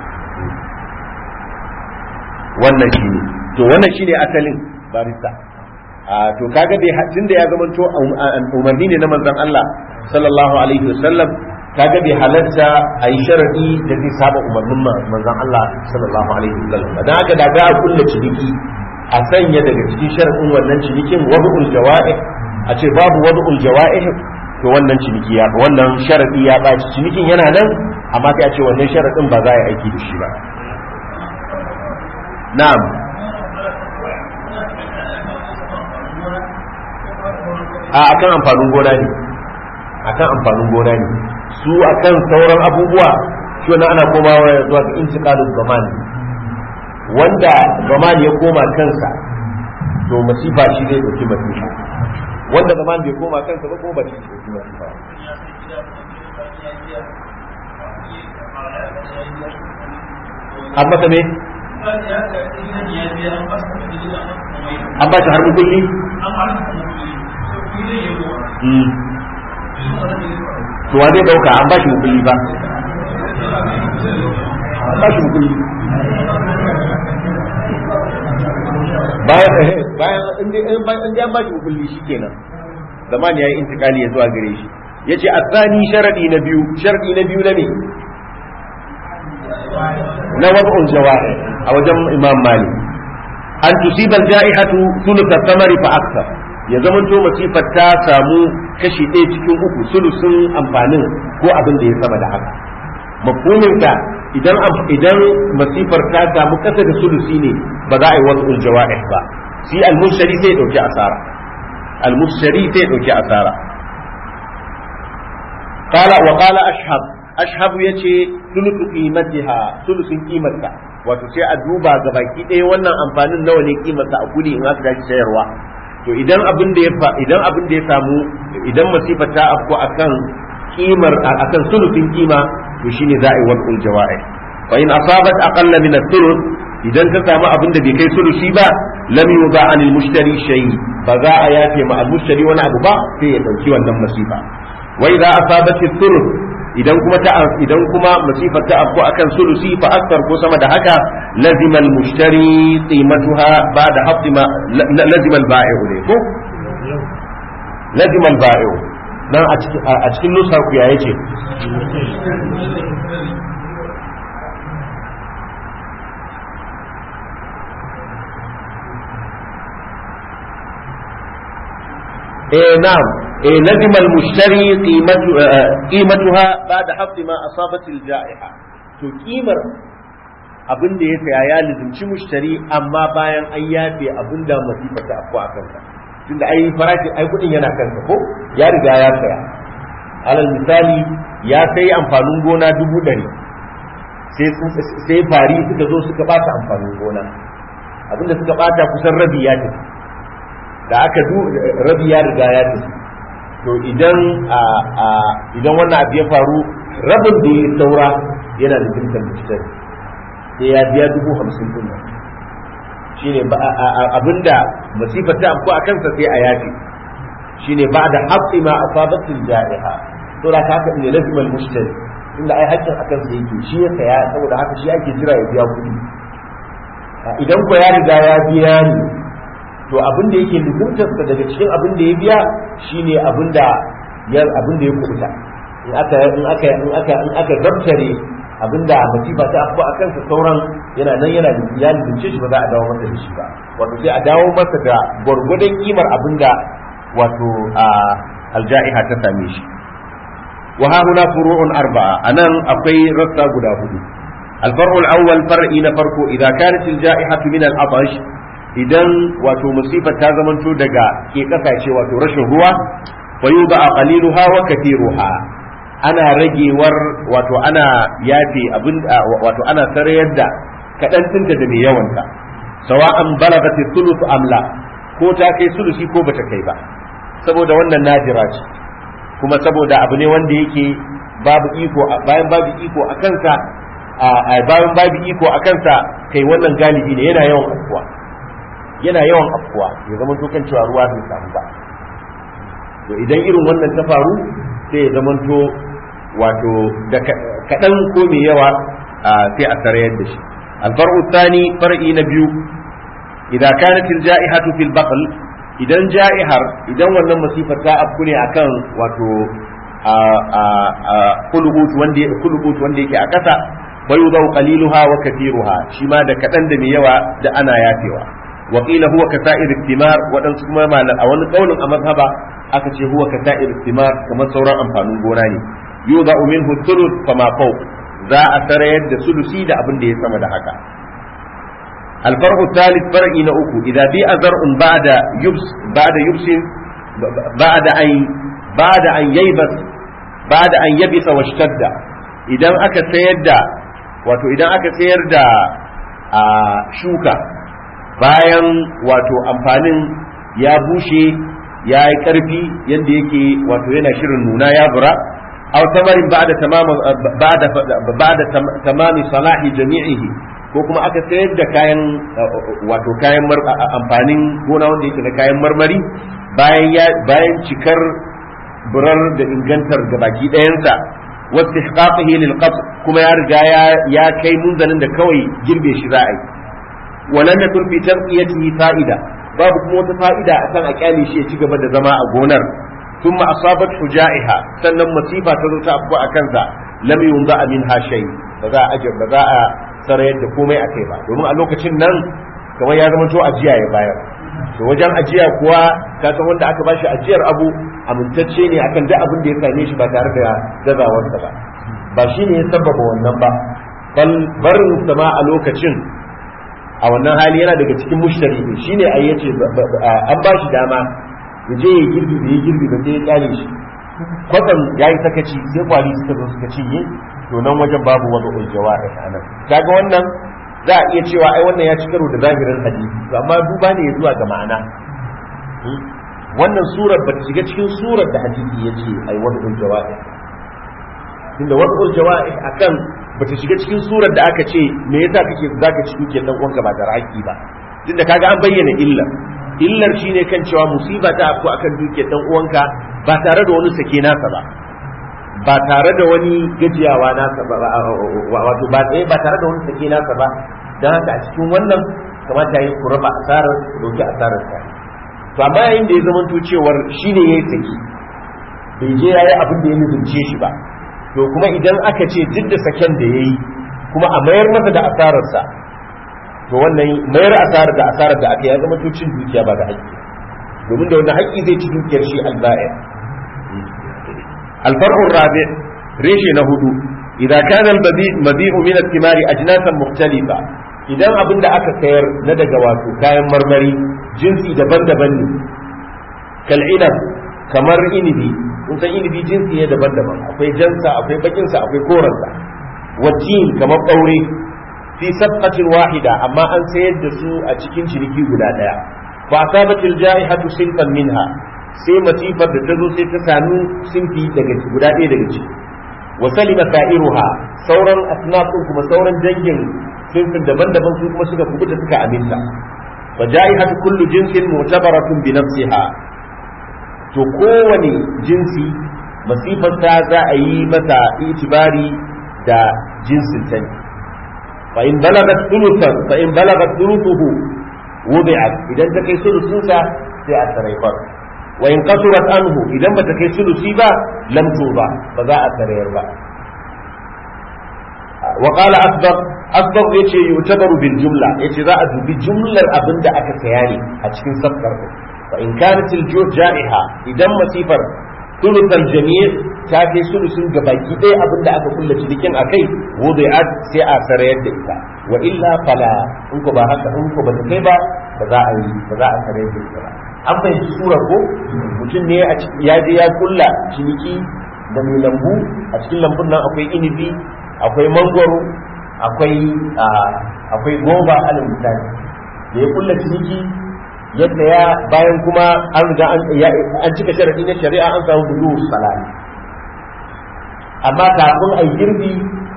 wannan shi ne to wannan shi ne asalin barista a to kaga dai tun da ya zamanto umarni ne na manzon Allah sallallahu alaihi wasallam kaga bai halarta a yi sharadi da zai saba umarnin manzon Allah sallallahu alaihi wasallam dan haka da ga kullu ciniki a sanya daga cikin sharadin wannan cinikin wad'ul jawa'ih a ce babu wad'ul jawa'ih to wannan ciniki ya wannan sharadi ya baci cinikin yana nan amma sai a ce wannan sharadin ba za a yi aiki da shi ba na'am a akan amfanin gona ne akan amfanin gona ne su akan sauran abubuwa shi wannan ana komawa zuwa ga intiqalul zaman wanda zaman ya koma kansa to masifa shi zai dauki masifa wanda zaman bai koma kansa ba kuma ba shi dauki masifa an masa me an ba shi har mukulli to wa zai dauka an ba shi mukulli ba an ba shi mukulli bayan bayan in an ba shi mukulli shikenan zaman yayi intikali ya zuwa gare shi yace asani sharadi na biyu sharadi na biyu na ne na wad'ul jawa'i a wajen imam malik an tusiba al-ja'ihatu thuluth samari fa akthar ya zamanto masifar ta samu kashi ɗaya cikin uku sulusun amfanin ko abin da ya sama da haka mafhumin ka idan idan masifar ta samu kasa da sulusi ne ba za a yi wasu jawa'ih ba shi al-mushtari sai dauki asara al-mushtari sai dauki asara qala wa qala ashhab ashhab yace sulusu qimatiha sulusun qimarta wato sai a duba ga baki ɗaya wannan amfanin nawa ne kimarsa a kudi in aka tashi sayarwa to idan abin da ya idan abin da ya samu idan masifa ta afko akan kimar akan sulusin kima to shine za a yi wad'ul jawa'i wa in asabat aqalla min ath-thuluth idan ta samu abin da bai kai sulusi ba lam yuba anil mushtari shay ba za a yafe ma al-mushtari wani abu ba sai ya dauki wannan masifa wa idza asabat ath-thuluth idan kuma ta idan kuma masifar ta afko akan sulusi fa akthar ko sama da haka lazima al-mushtari qimatuha ba'da hafdi ma lazima al-ba'i'u ne ko lazima al-ba'i'u dan a cikin a cikin nusar ku ya yace eh na'am eh lazima al-mushtari qimatu qimatuha ba'da hafdi ma asabat al-ja'iha to kimar abin da ya saya ya lizimci mushtari amma bayan an yafe abin da masifa ta afko a kansa tunda ai farashi ai kudin yana kansa ko ya riga ya saya alal misali ya sai amfanin gona dubu ɗari sai fari suka zo suka bata amfanin gona abinda suka bata kusan rabi ya tafi da aka rabi ya riga ya tafi to idan idan wannan abu ya faru rabin da ya saura yana da jinkan mutane sai ya biya dubu hamsin din nan shine abinda masifar ta amko a kansa sai a yafi shine ba da haƙƙi ma asabatul ja'iha to da haka ne lazimul mushtari inda ai haƙƙin akan sa yake shi ya saya saboda haka shi ake jira ya biya kuɗi idan ko ya riga ya biya ni to abin da yake lubuntarsa daga cikin abin da ya biya shine abin da ya abin da ya kubuta in aka in aka in aka in aka zabtare abin da masifa ta afko a kansa sauran yana nan yana da ya lubunce shi ba za a dawo masa da shi ba wato sai a dawo masa da gwargwadon kimar abin da wato alja'iha ta same shi wa ha huna furu'un arba'a anan akwai rassa guda hudu الفرع الأول فرع نفرق إذا كانت الجائحة من العطش idan wato musifa ta zamanto daga ke kasashe wato rashin ruwa fa yuba qaliluha wa kathiruha ana ragewar wato ana yafe abin wato ana sarayar da kadan tinta da mai yawanta sawa'an balagat thuluth amla ko ta kai sulusi ko bata kai ba saboda wannan najira ce kuma saboda abu ne wanda yake babu iko bayan babu iko a kansa bayan babu iko a kansa kai wannan galibi ne yana yawan afkuwa yana yawan afkuwa ya zama to kan cewa ruwa bai samu ba to idan irin wannan ta faru sai ya zama to wato da kaɗan ko mai yawa sai a sarayar da shi alfar'u tsani far'i na biyu idan kanat alja'ihatu fil baql idan ja'ihar idan wannan masifar ta afku ne akan wato kulubut wanda kulubut wanda yake a ƙasa bayu zau qaliluha wa kathiruha shi ma da kaɗan da mai yawa da ana yafewa وقيل هو كسائر الثمار ودن kuma malam a wani kaulin a mazhaba aka ce huwa kasa'ir thimar kamar sauran amfanin gona ne yuza minhu thuluth fama fawq za a sarayar da sulusi da abin da ya sama da haka الفرع الثالث فرع نأكو إذا بيع زرع بعد يبس بعد يبس بعد أن بعد أن ييبس بعد أن يبس واشتد إذا أكا سيردا wato idan aka sayar da a shuka bayan wato amfanin ya bushe ya yi ƙarfi yadda yake wato yana shirin nuna ya bura aw tamarin ba'da tamama ba'da ba'da tamami salahi jami'ihi ko kuma aka sayar da kayan wato kayan amfanin gona wanda yake da kayan marmari bayan ya bayan cikar burar da ingantar da baki ɗayansa wasu ihqaqihi lil kuma ya riga ya kai munzalin da kawai girbe shi za a yi ولم يكن في ترقيته فائدة babu kuma wata fa'ida a kan a kyale shi ya ci gaba da zama a gonar sun asabat hujaiha sannan masifa ta zo ta afko a kansa lam yunza min ha shay ba za a ba za a sarayar da komai a kai ba domin a lokacin nan kamar ya zama to ajiya ya bayar to wajen ajiya kuwa ka san wanda aka bashi ajiyar abu amintacce ne akan duk abin da ya same shi ba tare da gazawarsa ba ba shi ne ya sababa wannan ba bal barin sama a lokacin a wannan hali yana daga cikin mushtari ne shine ai yace an ba shi dama ya je ya girbi da ya girbi ba sai ya kyale shi kwatsam ya yi sakaci sai kwari suka zo suka cinye to nan wajen babu wani uljawa a nan kaga wannan za a iya cewa ai wannan ya ci karo da zahirin hadisi to amma duba ne ya zuwa ga ma'ana wannan surar ba ta shiga cikin surar da hadisi ya ce ai wani uljawa tunda wani uljawa akan ba ta shiga cikin surar da aka ce me yasa kake zaka ci dukiyar dan uwanka ba da haƙƙi ba tunda kaga an bayyana illar illar shine kan cewa musiba ta afko akan dukiyar dan uwanka ba tare da wani sake nasa ba ba tare da wani gajiyawa nasa ba wato ba tsaye ba tare da wani sake nasa ba don haka a cikin wannan kamata yi ku raba asarar ku dauki asarar ta to amma yayin da ya zama to cewar shine yayi saki bai je yayi abin da ya nufince shi ba to kuma idan aka ce duk da saken da yayi kuma a mayar masa da asararsa to wannan mayar asarar da asarar da aka ya zama to cin dukiya ba da haƙƙi domin da wannan haƙƙi zai ci dukiyar shi alba'ir الفرع الرابع ريش نهدو إذا كان المبيع من الثمار أجناسا مختلفة idan abin da aka sayar na daga wato kayan marmari jinsi daban-daban ne kal'inab kamar inibi kun san inibi jinsi ne daban-daban akwai jansa akwai bakinsa akwai koransa wajin kamar ɓaure fi sabqatin wahida amma an sayar da su a cikin ciniki guda ɗaya fa asabatil ja'ihatu sinfan minha sai matifar da ta zo sai ta sami sinfi daga guda ɗaya daga ciki wa salima sa'iruha sauran asnaf din kuma sauran dangin sinfin daban-daban su kuma suka kubuta suka aminta fa ja'ihatu kullu jinsin mu'tabaratun bi nafsiha to kowane jinsi masifar ta za a yi mata itibari da jinsin ta ne fa in balagat thuluthan fa in balagat thuluthuhu wudi'at idan ta kai sulusunsa sai a saraifar wa in qasurat anhu idan bata kai sulusi ba lam tuba ba za a sarayar ba wa qala asbaq asbaq yace yutabaru bil jumla yace za a dubi jumlar abinda aka saya ne a cikin safkar fa in kanat al ja'iha idan masifar thuluthal jami' ta kai sulusun gabaki ɗaya abinda aka kulla cikin akai wudi'at sai a sarayar da ita wa illa fala in ko ba haka in ko ba ta kai ba ba za a yi ba za a sarayar da ita ba an fahimci sura ko mutum ne ya je ya kulla ciniki da mai lambu a cikin lambun nan akwai inibi akwai mangwaro akwai akwai goba alal misali da ya kulla ciniki yadda ya bayan kuma an riga an cika sharadi na shari'a an samu budu salami amma kafin a girbi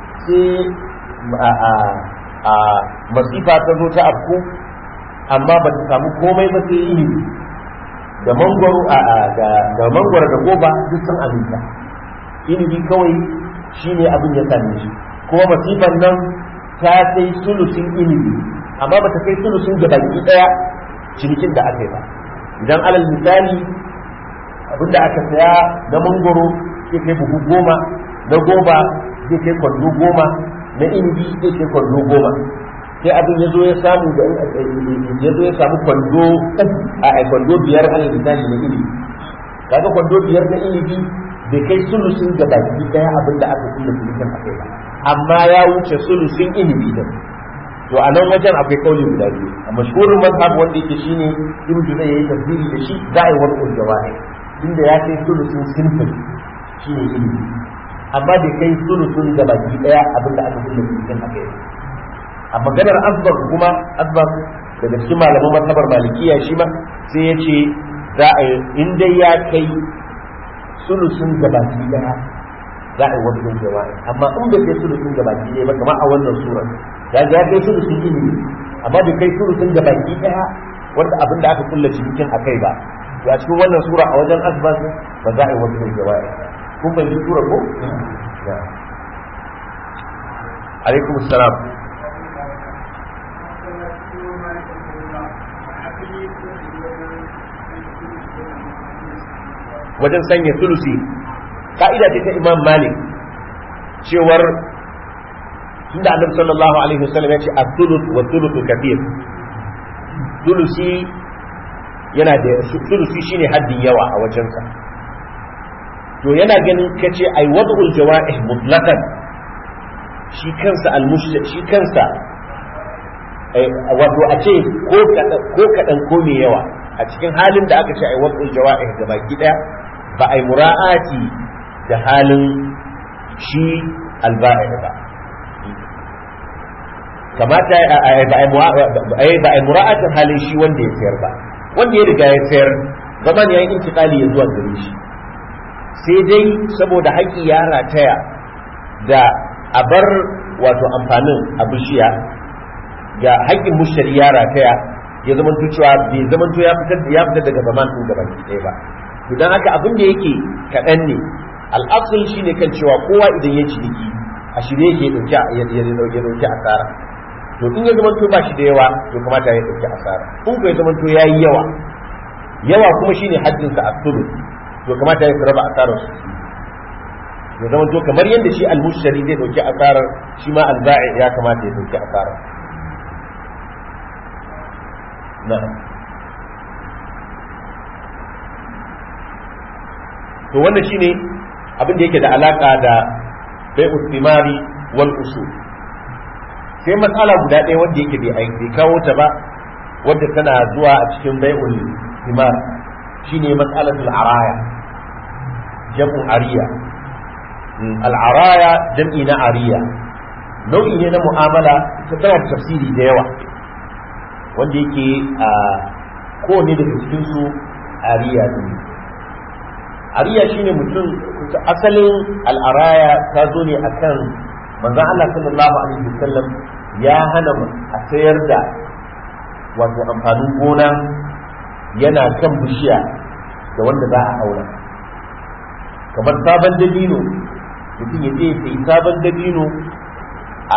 sai a masifa ta zo ta afku amma ba ta samu komai ba sai ilimi da mangwaro a da mangwaro da goba duk sun aminta ilimi kawai shine abin ya same shi kuma masifan nan ta kai sulusin ilimi amma ba ta kai sulusin ga baki daya cinikin da aka yi ba idan alal misali abin da aka saya na mangwaro zai kai buhu goma na goba zai kai kwando goma na inibi zai kai kwando goma sai abin ya zo ya samu da ya zo ya samu kwando a kwando biyar alal misali na inibi kaga kwando biyar na inibi bai kai sulusin ga baki daya abin da aka kulle sulusin a kai ba amma ya wuce sulusin inibi din to a nan wajen akwai kauli guda biyu a mashhurin mazhab wanda yake shine ibn juzay yayi tafsiri da shi za a yi wani uljawahi inda ya kai sulusin sinfin shine inibi amma bai kai sulusin ga baki daya abin da aka kulle sulusin a kai a maganar asbar kuma asbar daga cikin malaman mazhabar malikiya shi ma sai ya ce za a yi in dai ya kai sulusun gabaki daya za a yi wani yin jawa'i amma in bai kai sulusun gabaki daya ba kamar a wannan surar ya ga ya kai sulusun ilimi amma bai kai sulusun gabaki daya wanda abin da aka kulla cikin a kai ba to a cikin wannan sura a wajen asbas ba za a yi wani yin jawa'i kun fahimci sura ko alaikum salam wajen sanya sulusi ka'ida ce ta imam malik cewar tunda annabi sallallahu alaihi wasallam ya ce as-thuluth wa thuluthu kathir thulusi yana da thulusi shine haddin yawa a wajensa to yana ganin kace ai wad'ul jawa'ih mutlaqan shi kansa al-mushrik shi kansa wato a ce ko kadan ko kadan ko mai yawa a cikin halin da aka ce ai wad'ul jawa'ih da baki daya ba ai mura'ati da halin shi al-ba'i ba kamata ba a mura'atin halin shi wanda ya sayar ba wanda ya riga ya sayar zaman ya yi intikali ya zuwa gare shi sai dai saboda haƙƙi ya rataya da a bar wato amfanin a bishiya ga haƙƙin mushari ya rataya ya zama cewa bai zama ya fitar ya fitar daga zaman ɗin gaban ɗaya ba to dan haka abin da yake kaɗan ne al'asul shine kan cewa kowa idan ya ciniki a shirye yake ɗauki ya ɗauki asara to in ya zamanto ba shi da yawa to kamata ya ɗauki asara in ko ya zamanto ya yi yawa yawa kuma shine haddinsa a tudu to kamata ya raba asarar su ya zamanto kamar yadda shi almushari zai ɗauki asarar shi ma alba'i ya kamata ya ɗauki asarar na'am to wannan shine abin da yake da alaka da bai'u thimari wal usul sai matsala guda ɗaya wanda yake bai bai kawo ta ba wadda tana zuwa a cikin bai'ul thimar shine mas'alatul araya jam'u ariya al'araya jam'i na ariya nau'i ne na mu'amala ta tana da tafsiri da yawa wanda yake a kowane daga cikinsu ariya ne ariya shine mutum asalin al'araya ta zo ne akan manzon Allah sallallahu alaihi wasallam ya hana a sayar da wato amfanin gona yana kan bishiya da wanda za a aura kamar sabon dabino mutum ya je sai sabon dabino a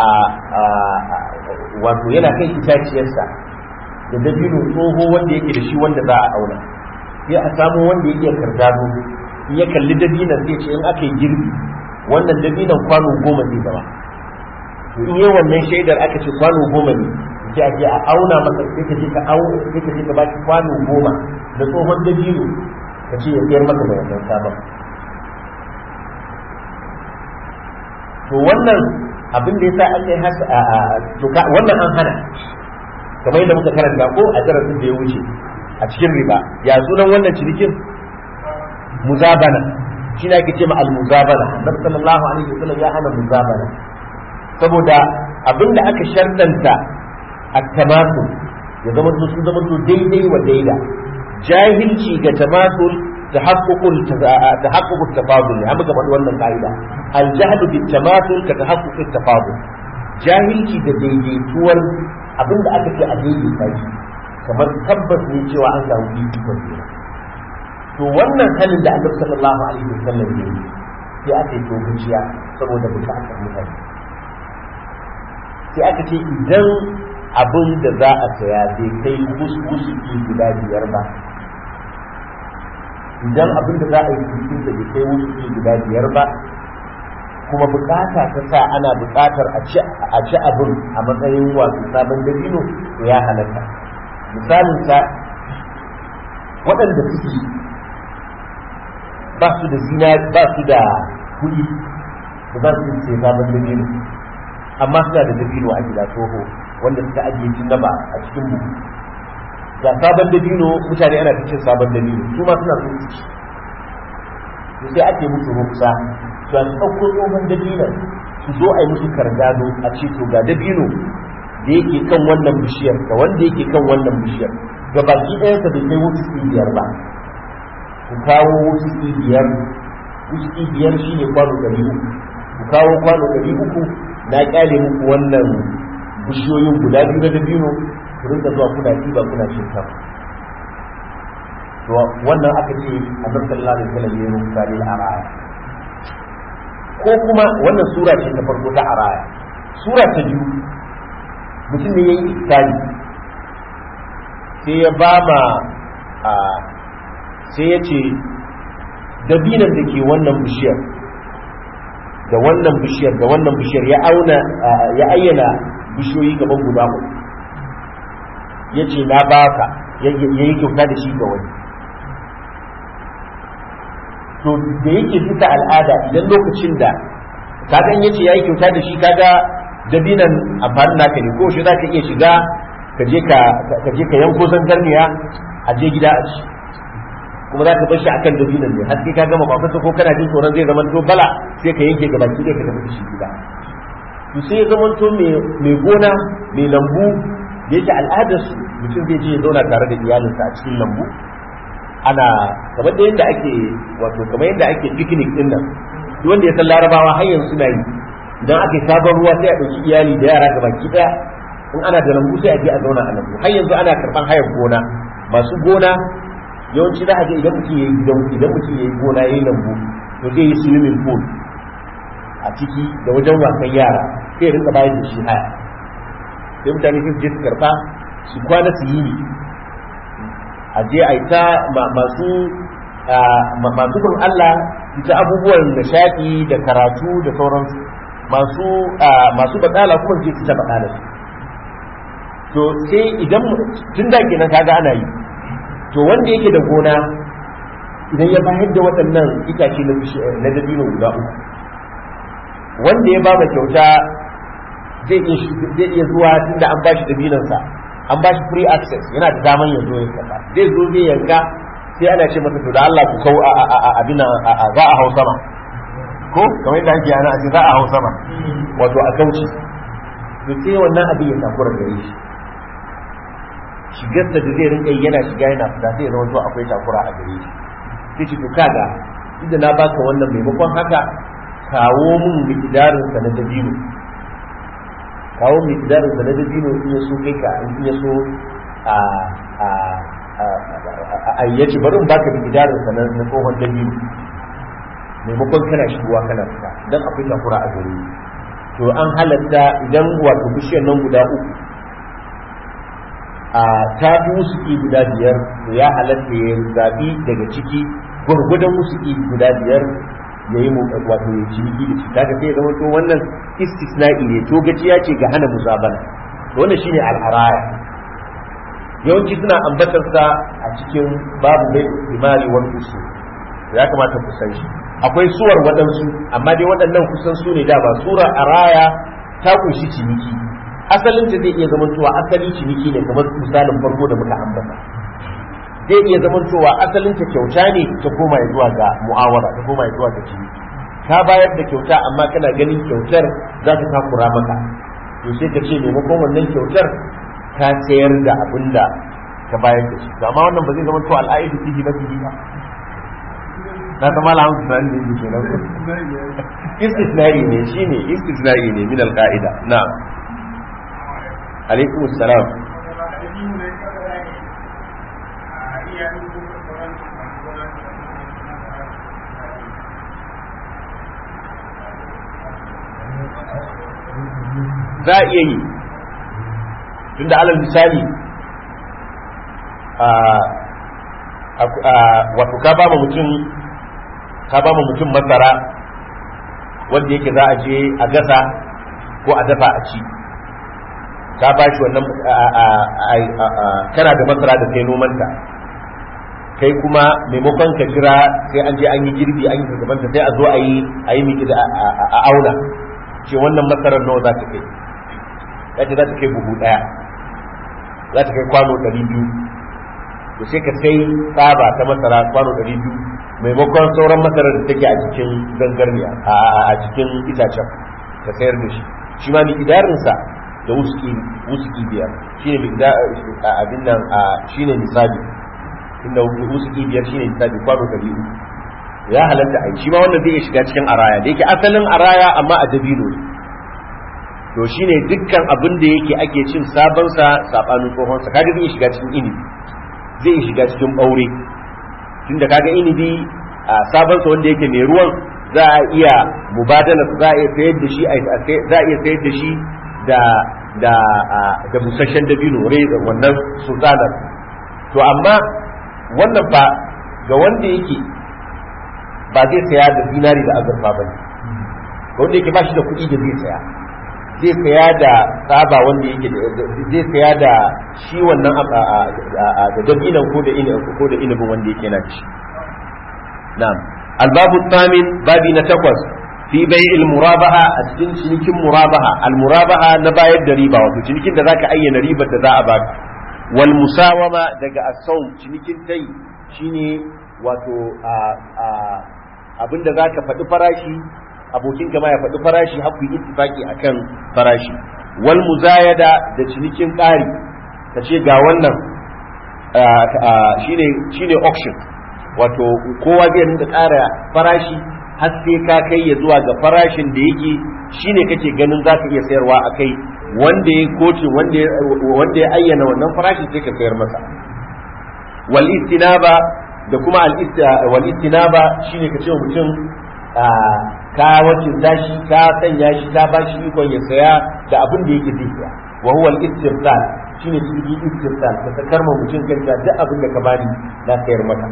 wato yana kan itaciyarsa da dabino tsoho wanda yake da shi wanda za a auna sai a samu wanda yake kardado in ya kalli dabinan zai ce in aka yi girbi wannan dabinan kwano goma zai zama to in yi wannan shaidar aka ce kwano goma ne sai a je a auna masa sai ka je ka auna sai ka je ka baki kwano goma da tsohon dabino ka ce ya siyar maka da wannan sabon to wannan abin da yasa aka yi hasa to wannan an hana kamar yadda muka karanta ko a darasin da ya wuce a cikin riba ya sunan wannan cinikin muzabana shi ne ake ce ma al-muzabana annabi sallallahu alaihi wasallam ya hana muzabana saboda abinda aka shartanta at-tamasul ya zama to sun zama to daidai wa daida jahilci ga tamasul tahaqqul tahaqqul tafadul amma ga wannan kaida al-jahlu bit-tamasul ka tahaqquq tafadul jahilci da daidaituwar abinda aka ce a daidaita shi kamar tabbas ne cewa an samu fifikon juna to wannan halin da annabi sallallahu alaihi wasallam ne sai aka yi tokaciya saboda bukatar mutane sai aka ce idan abin da za a saya bai kai wusuki guda biyar ba idan abin da za a yi cikin da bai kai wusuki guda biyar ba kuma bukata ta sa ana bukatar a ci abin a matsayin wasu sabon dabino to ya halatta misalin sa waɗanda suke ba su da zina ba su da kuɗi da za su ce sabon dabino amma suna da dabino a gida tsoho wanda suka ajiye tun gaba a cikin buhu ga sabon dabino mutane ana ta cin sabon dabino su ma suna so su ci sai ake musu rufsa su a ɗauko tsohon dabinon su zo a yi musu kardado a ce to ga dabino da yake kan wannan bishiyar da wanda yake kan wannan bishiyar ga baki ɗayansa bai kai wasu biyar ba ku kawo wasu biyar wasu biyar shine kwano ɗari uku ku kawo kwano ɗari uku na kyale muku wannan bishiyoyin guda biyu na dabino ku rinka zuwa kuna ɗiba kuna cin kan to wannan aka ce annabi sallallahu alaihi wasallam ya rubuta lil araya ko kuma wannan sura ce ta farko ta araya sura ta biyu mutum ne yayi iskani sai ya ba ma a sai ya ce dabinan da ke wannan bishiyar da wannan bishiyar da wannan bishiyar ya auna ya ayyana bishiyoyi gaban guda uku ya ce na baka ya yi kyauta da shi ga wani to da yake bisa al'ada idan lokacin da kaga in yace yayi kyauta da shi kaga dabinan amfanin naka ne ko shi zaka iya shiga ka je ka ka je ka yanko zangarniya a je gida a ci kuma za ka bar shi akan dabinan ne har sai ka gama bakwata ko kana jin tsoron zai zama to bala sai ka yanke gaba ki ka tafi da shi gida to sai ya zama to mai gona mai lambu da yake al'adar su mutum zai je ya zauna tare da iyalinsa a cikin lambu ana kamar da yadda ake wato kamar yadda ake picnic din nan duk wanda ya san larabawa har yanzu suna yi idan aka yi sabon ruwa sai a ɗauki iyali da yara gaba ki ɗaya in ana da lambu sai a je a zauna a lambu har yanzu ana karɓan hayar gona masu gona yawanci za a je idan mutum yayi gidan idan mutum yayi gona yayi lambu to zai yi swimming pool a ciki da wajen wasan yara sai rinka bayar da shi haya sai mutane su je su karɓa su kwana su yi a je a yi ta masu masu bin Allah ita abubuwan nishaɗi da karatu da sauransu masu masu batsala kuma je su ta batsala su to sai idan tun da kenan kaga ana yi to wanda yake da gona idan ya bayar da waɗannan itace na dabino guda uku wanda ya ba kyauta zai iya zuwa tunda an bashi dabinansa an bashi free access yana da daman ya zo ya karba zai zo zai yanka sai ana ce masa to da Allah ku kau abin za a hau sama ko kamar yadda ake yana a ce za a hau sama wato a kauci to sai wannan abin ya takura gare shi shigarsa da zai rinka yana shiga yana fita sai ya zama to akwai takura a gare shi sai ce to kaga inda na baka wannan maimakon haka kawo mun mikidarin sa na dabino kawo mikidarin sa na dabino in ya so kai ka in ya so a a a yace bari in baka mikidarin sa na tsohon dabino maimakon kana shigowa kana fita dan akwai takura a gare to an halatta idan wato bishiyar nan guda uku a ta fi wusuki guda biyar to ya halatta ya zaɓi daga ciki gwargwadon wusuki guda biyar ya yi wato ya ciniki da shi kaga sai ya zama to wannan istisna'i ne to gaciya ce ga hana musabana to wannan shine al'araya yawanci suna ambatar sa a cikin babu bai imari wal usul ya kamata ku san shi akwai suwar waɗansu amma dai waɗannan kusan su ne da ba sura araya ta kunshi ciniki asalin ta zai iya zamantowa asali ciniki ne kamar misalin farko da muka ambata zai iya zamantowa asalin ta kyauta ne ta koma zuwa ga mu'awara ta koma zuwa ga ciniki ka bayar da kyauta amma kana ganin kyautar za ta takura maka to sai ka ce maimakon wannan kyautar ka sayar da abin da ka bayar da shi amma wannan ba zai zama to al'aidu fihi ba fihi ba na zama la hamsu nan ne ke nan istisnai ne shine istisnai ne min al-qa'ida na'am alaikum salam za a iya yi tunda alal misali wato ka ba mutum ka ba mutum masara wanda yake za a je a gasa ko a dafa a ci ka ba shi wannan kana da masara da kai nomanta kai kuma maimakon ka jira sai an je an yi girbi an yi gabanta sai a zo a yi a yi miki a auna ce wannan masarar nawa za ta kai yace za ta kai buhu daya za ta kai kwano ɗari biyu to sai ka sai tsaba ta masara kwano ɗari biyu maimakon sauran masarar da take a cikin zangarniya a cikin itacen ka sayar da shi shi ma miƙidarinsa da wusuki biyar shi ne abin nan shi ne nisabi inda wusuki biyar shi ne nisabi kwano ɗari uku ya halatta a shi ma wannan zai iya shiga cikin araya da yake asalin araya amma a dabino ne to shine dukkan abin da yake ake cin sabon sa sabanin tsohon sa kaga zai shiga cikin inibi zai shiga cikin ɓaure tunda kaga inibi a sabon sa wanda yake mai ruwan za a iya mubadala za a iya sayar da shi za a iya sayar da shi da da da busasshen dabino wannan sultanar to amma wannan fa ga wanda yake ba zai saya da zinari da azurfa ba wanda yake ba shi da kuɗi da zai saya zai saya da tsaba wanda yake zai saya da shi wannan da dabinan ko da ko da inabin wanda yake na ci na'am albabu tsamin babi na takwas fi bai'il murabaha a cikin cinikin murabaha al murabaha na bayar da riba wato cinikin da zaka ayyana ribar da za a baka wal musawama daga asau cinikin tai shine wato abinda zaka faɗi farashi abokin ma ya faɗi farashi haku yi ittifaki akan farashi wal muzayada da cinikin ƙari ka ce ga wannan shine shine auction wato kowa zai rinka ƙara farashi har sai ka kai ya zuwa ga farashin da yake shine kake ganin za ka iya sayarwa a kai wanda ya koce wanda ya ayyana wannan farashi sai ka sayar masa wal istinaba da kuma al wal istinaba shine ka ce mutum ka wacce tashi ka sanya shi ka ba shi ikon ya saya da abin da yake zai saya wa huwa al-istirtal shine cikin istirtal ka sakar ma mutum kanta duk abin da ka bani na sayar maka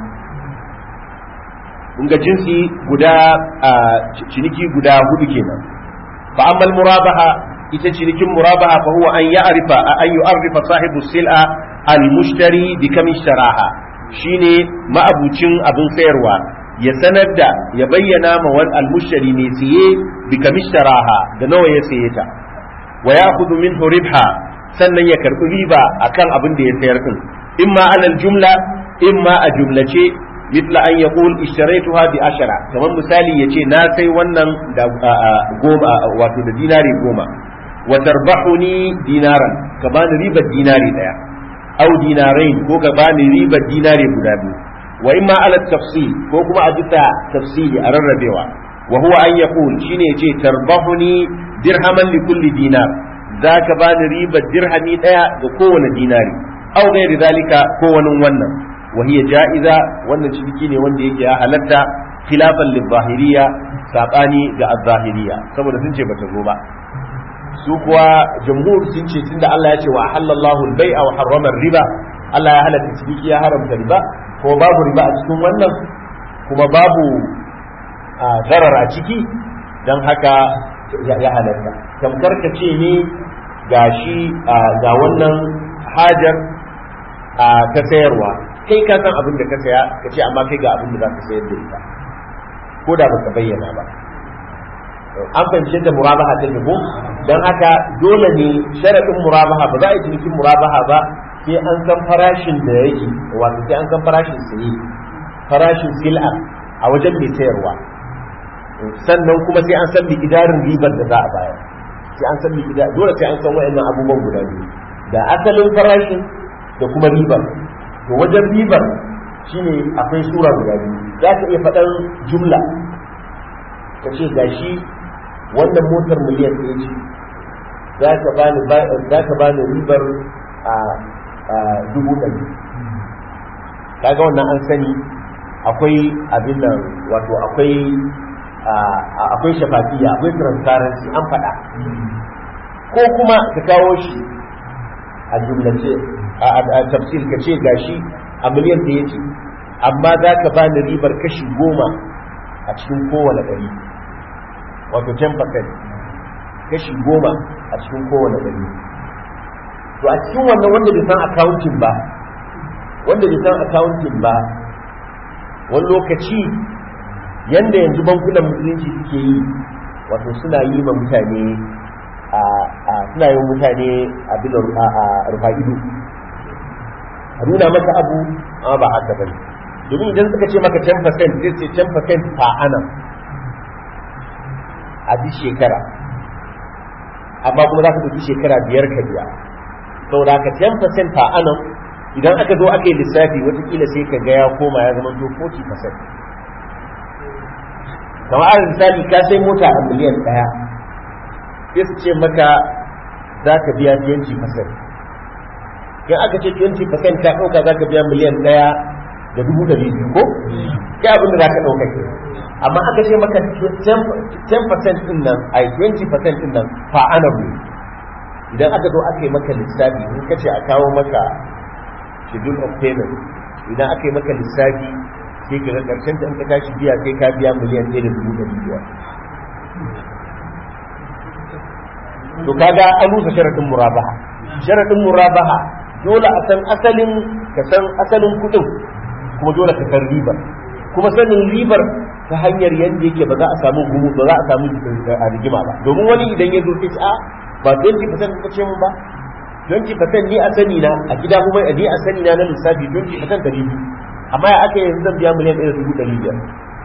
kun ga jinsi guda ciniki guda hudu kenan fa ammal murabaha ita cinikin murabaha fa huwa an ya'rifa an yu'arrifa sahibu sil'a al-mushtari bi kam ishtaraha shine ma'abucin abin sayarwa ya sanar da ya bayyana ma wal almushari ne siye bi kamishtaraha da nawa ya saye ta wa ya'khudhu minhu ribha sannan ya karbi riba akan abin da ya sayar din imma alal jumla imma a jumlace mithla an yaqul ishtaraytuha bi ashara kamar misali yace na sai wannan da goma wato da dinari goma wa tarbahuni dinaran ka bani ribar dinari daya au dinarain ko ka bani ribar dinari guda biyu wa imma ala tafsil ko kuma a bisa tafsili a rarrabewa wa huwa an yaqul shine yace tarbahuni dirhaman li kulli dinar zaka bani riba dirhami daya ga kowane dinari aw ghairi zalika ko wani wannan wa hiya ja'iza wannan ciniki ne wanda yake ya halatta khilafan lil zahiriya sabani ga az-zahiriya saboda sun ce bata zo ba su kuwa jamhur sun ce tunda Allah ya ce wa halallahu al-bai'a wa harrama riba Allah ya halatta ciniki ya haramta riba ko babu riba a cikin wannan kuma babu zarar a ciki don haka ya halatta tamkar ka ce ne ga shi ga wannan hajar ta sayarwa kai ka san abin da ka saya ka ce amma kai ga abin da za ka sayar da ita ko da ba ka bayyana ba an fahimci da murabaha ta ko don haka dole ne sharaɗin murabaha ba za a yi cinikin murabaha ba sai an san farashin da yake wato sai an san farashin saye farashin sil'a a wajen mai sayarwa sannan kuma sai an san miƙidarin ribar da za a bayar sai an san miƙidar dole sai an san wayannan abubuwan guda biyu da asalin farashin da kuma ribar to wajen ribar shine akwai sura guda biyu za ka iya faɗan jumla ka ce gashi wannan motar miliyan ɗaya ce za ka bani ribar a dubu ɗari kaga wannan an sani akwai abin nan wato akwai akwai shafafiya akwai transparency an faɗa ko kuma ka kawo shi a jumlace a tafsir ka ce gashi a miliyan da yake amma za ka ba ni ribar kashi goma a cikin kowane ɗari wato 10% kashi goma a cikin kowane ɗari to a cikin wannan wanda bai san accounting ba wanda bai san accounting ba wani lokaci yanda yanzu bankunan musulunci suke yi wato suna yi ma mutane a suna yi mutane a bilan a rufa ido a nuna maka abu amma ba haka bane domin idan suka ce maka 10% zai ce 10% per annum a duk shekara amma kuma za ka ɗauki shekara biyar ka biya saboda haka 10% per annum idan aka zo aka yi lissafi watakila sai ka ga ya koma ya zama to 40% kamar alal misali ka sai mota a miliyan ɗaya sai su ce maka za ka biya 20% in aka ce 20% ka ɗauka za ka biya miliyan ɗaya da dubu da biyu ko kai abin da za ka ɗauka ke amma aka ce maka 10% ɗin nan ai 20% ɗin nan fa ana idan aka zo aka yi maka lissafi in ka ce a kawo maka schedule of payment idan aka yi maka lissafi sai ka ga karshen da in ka tashi biya sai ka biya miliyan ɗaya da dubu ɗari biyar to kaga an rusa sharadin murabaha sharadin murabaha dole a san asalin ka san asalin kudin kuma dole ka san ribar kuma sanin ribar ta hanyar yadda yake ba za a samu gumu ba za a samu a rigima ba domin wani idan ya zo sai a ba 20% ka ce mun ba 20% ni a sani na a gida kuma a ni a sani na na lissafi 20% ɗari biyu amma ya aka yanzu zan biya miliyan ɗaya da dubu ɗari biyar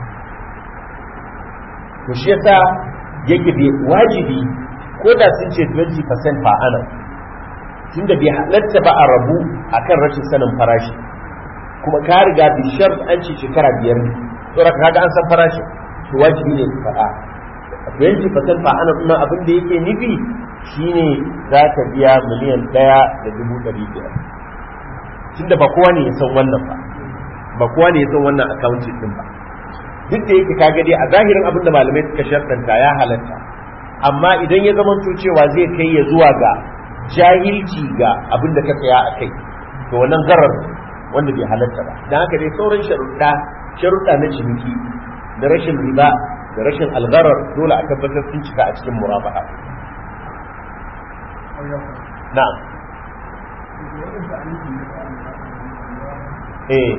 to shi yasa yake bai wajibi ko da sun ce 20% fa ana tunda bai halatta ba a rabu akan rashin sanin farashi kuma ka riga bi shar an ce shekara biyar ne to raka kaga an san farashin to wajibi ne ka faɗa 20% fa ana kuma abin da yake nufi shine za ka biya miliyan ɗaya da dubu ɗari biyar tunda ba kowa ne ya san wannan ba ba kowa ne ya san wannan accounting din ba duk da yake kaga dai a zahirin abin da malamai suka sharɗanta ya halatta amma idan ya zama cewa zai kai ya zuwa ga jahilci ga abin da ka tsaya a kai to wannan garar wanda bai halatta ba dan haka dai sauran sharuɗa sharuɗa na ciniki da rashin riba da rashin algarar dole a tabbatar sun cika a cikin murabaha na'am eh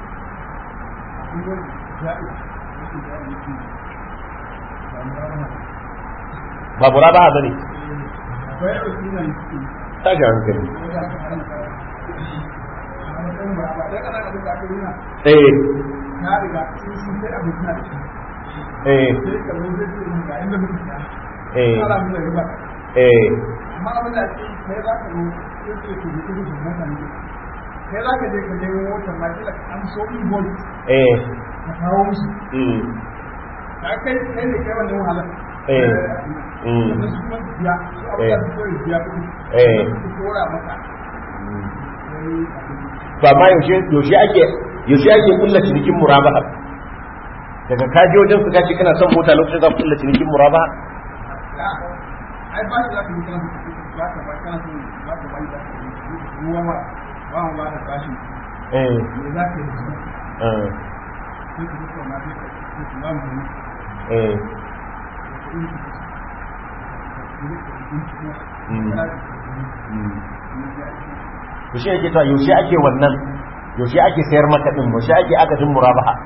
ba murabaha bane tashi hankali eh eh eh eh amma abin da ake kai za ka zo sai ce ku mutu da mota ne kai za ka je ka nemo motar ma kila an so invoice eh ka kawo musu mm ka kai kai ne kai wannan wahalar eh mm sannan su kuma biya su abin da su kawai biya kuɗi eh su kora maka to amma yaushe yaushe ake yaushe ake kulla cinikin murabaha daga kaje wajen su kace kana son mota lokacin za ku kulla cinikin murabaha ai ba shi za ka yi kana ba ka ba kana son ba ka ba da ruwa ma ba mu ba da bashi eh me za ka yi da su eh sai ku duka na sai ku ba mu eh to shi yake to yaushe ake wannan yaushe ake sayar maka din yaushe ake akadin murabaha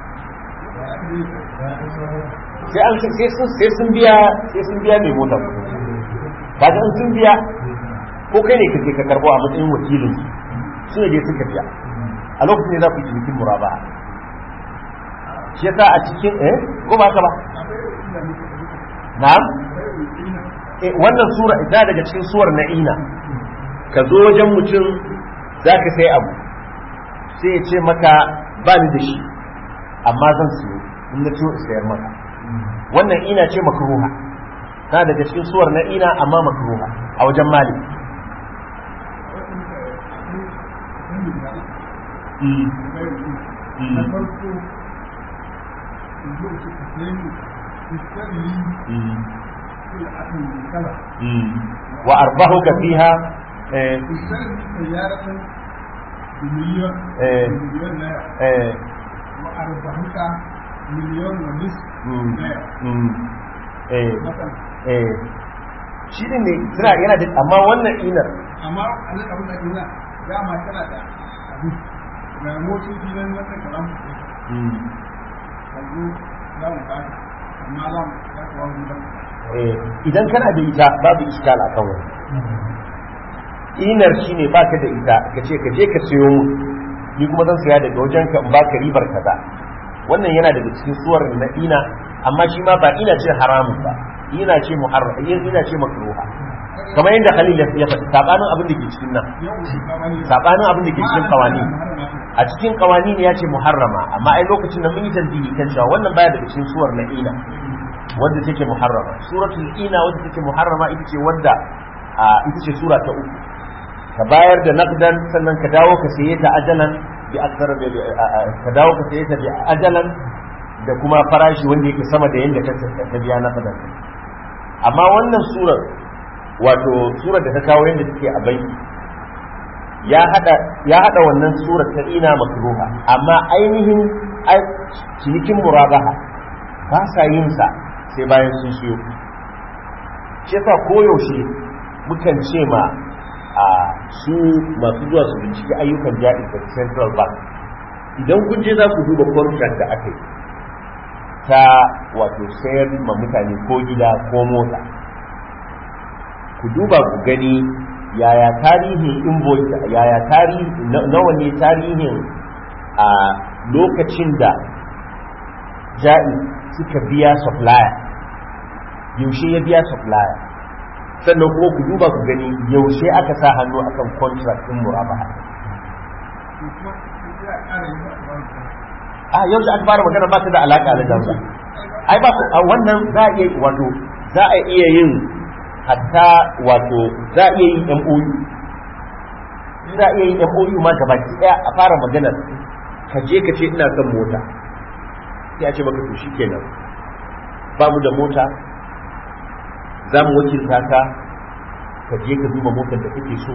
sai an sai sun sai sun biya sai sun biya mai mota kaga in sun biya ko kai ne kake ka karbo a matsayin wakilin su ne dai suka biya a lokacin ne za ku yi cinikin murabaha shi yasa a cikin eh ko ba haka ba na'am eh wannan sura ita daga cikin suwar na'ina ka zo wajen mutum za ka sai abu sai ya ce maka ba ni da shi amma zan siyo in na ciwo sayar maka wannan ina ce makruha ta daga cikin suwar na'ina amma makruha a wajen mali na farko in zo su ka sai mu istari kula akan kala wa arbahuka fiha eh istari sayyaratan miliyon Eh. miliyon naira eh wa arbahuka miliyon wa nis mm, naira mm, eh matsala eh shi ne ne suna yana da amma wannan inar amma a nan abin da ke nuna dama tana da abu ga motoci nan wannan kalam mm, a zo za mu ba ka amma za mu za ka wani ba eh idan kana da ita babu iskal akan wani inar shi ne baka da ita ka ce ka je ka siyo mu ni kuma zan saya daga wajen ka in baka ribar kaza wannan yana daga cikin suwar na ina amma shi ma ba ina ce haramun ba ina ce muharram ina ce makruha kamar yadda Khalil ya faɗi sabanin abin da ke cikin nan yau ba wani sabanin abin da ke cikin kawani a cikin kawani ne ya ce muharrama amma ai lokacin da mun yi tanbihi kan cewa wannan baya daga cikin suwar na ina wanda take muharrama suratul ina wanda take muharrama ita ce wanda a ita ce sura ta uku ka bayar da naqdan sannan ka dawo ka saye ta ajalan bi akthar ka dawo ka saye ta bi ajalan da kuma farashi wanda yake sama da yanda ka ka biya naqdan amma wannan surar wato surar da ta kawo yanda take a banki ya hada ya hada wannan surar ta ina makruha amma ainihin ai- cinikin murabaha ba sa yin sa sai bayan sun siyo shi yasa koyaushe mukan ce ma a su masu zuwa su binciki ayyukan jaɗi da central bank idan kun je za ku duba contract da aka yi ta wato sayar ma mutane ko gida ko mota ku duba ku gani yaya tarihin invoice yaya tarihi nawa ne tarihin a lokacin da ja'i suka biya supplier yaushe ya biya supplier sannan kuma ku duba ku gani yaushe aka sa hannu akan contract din murabaha a yaushe aka fara magana ba ta da alaka da jamsa ai ba a wannan za a iya wato za a iya yin hatta wato za a iya yin MOU za a iya yin MOU ma gabaki daya a fara maganar ka je ka ce ina son mota sai a ce maka to shikenan ba mu da mota za mu wakilta ka ka je ka duba motar da kake so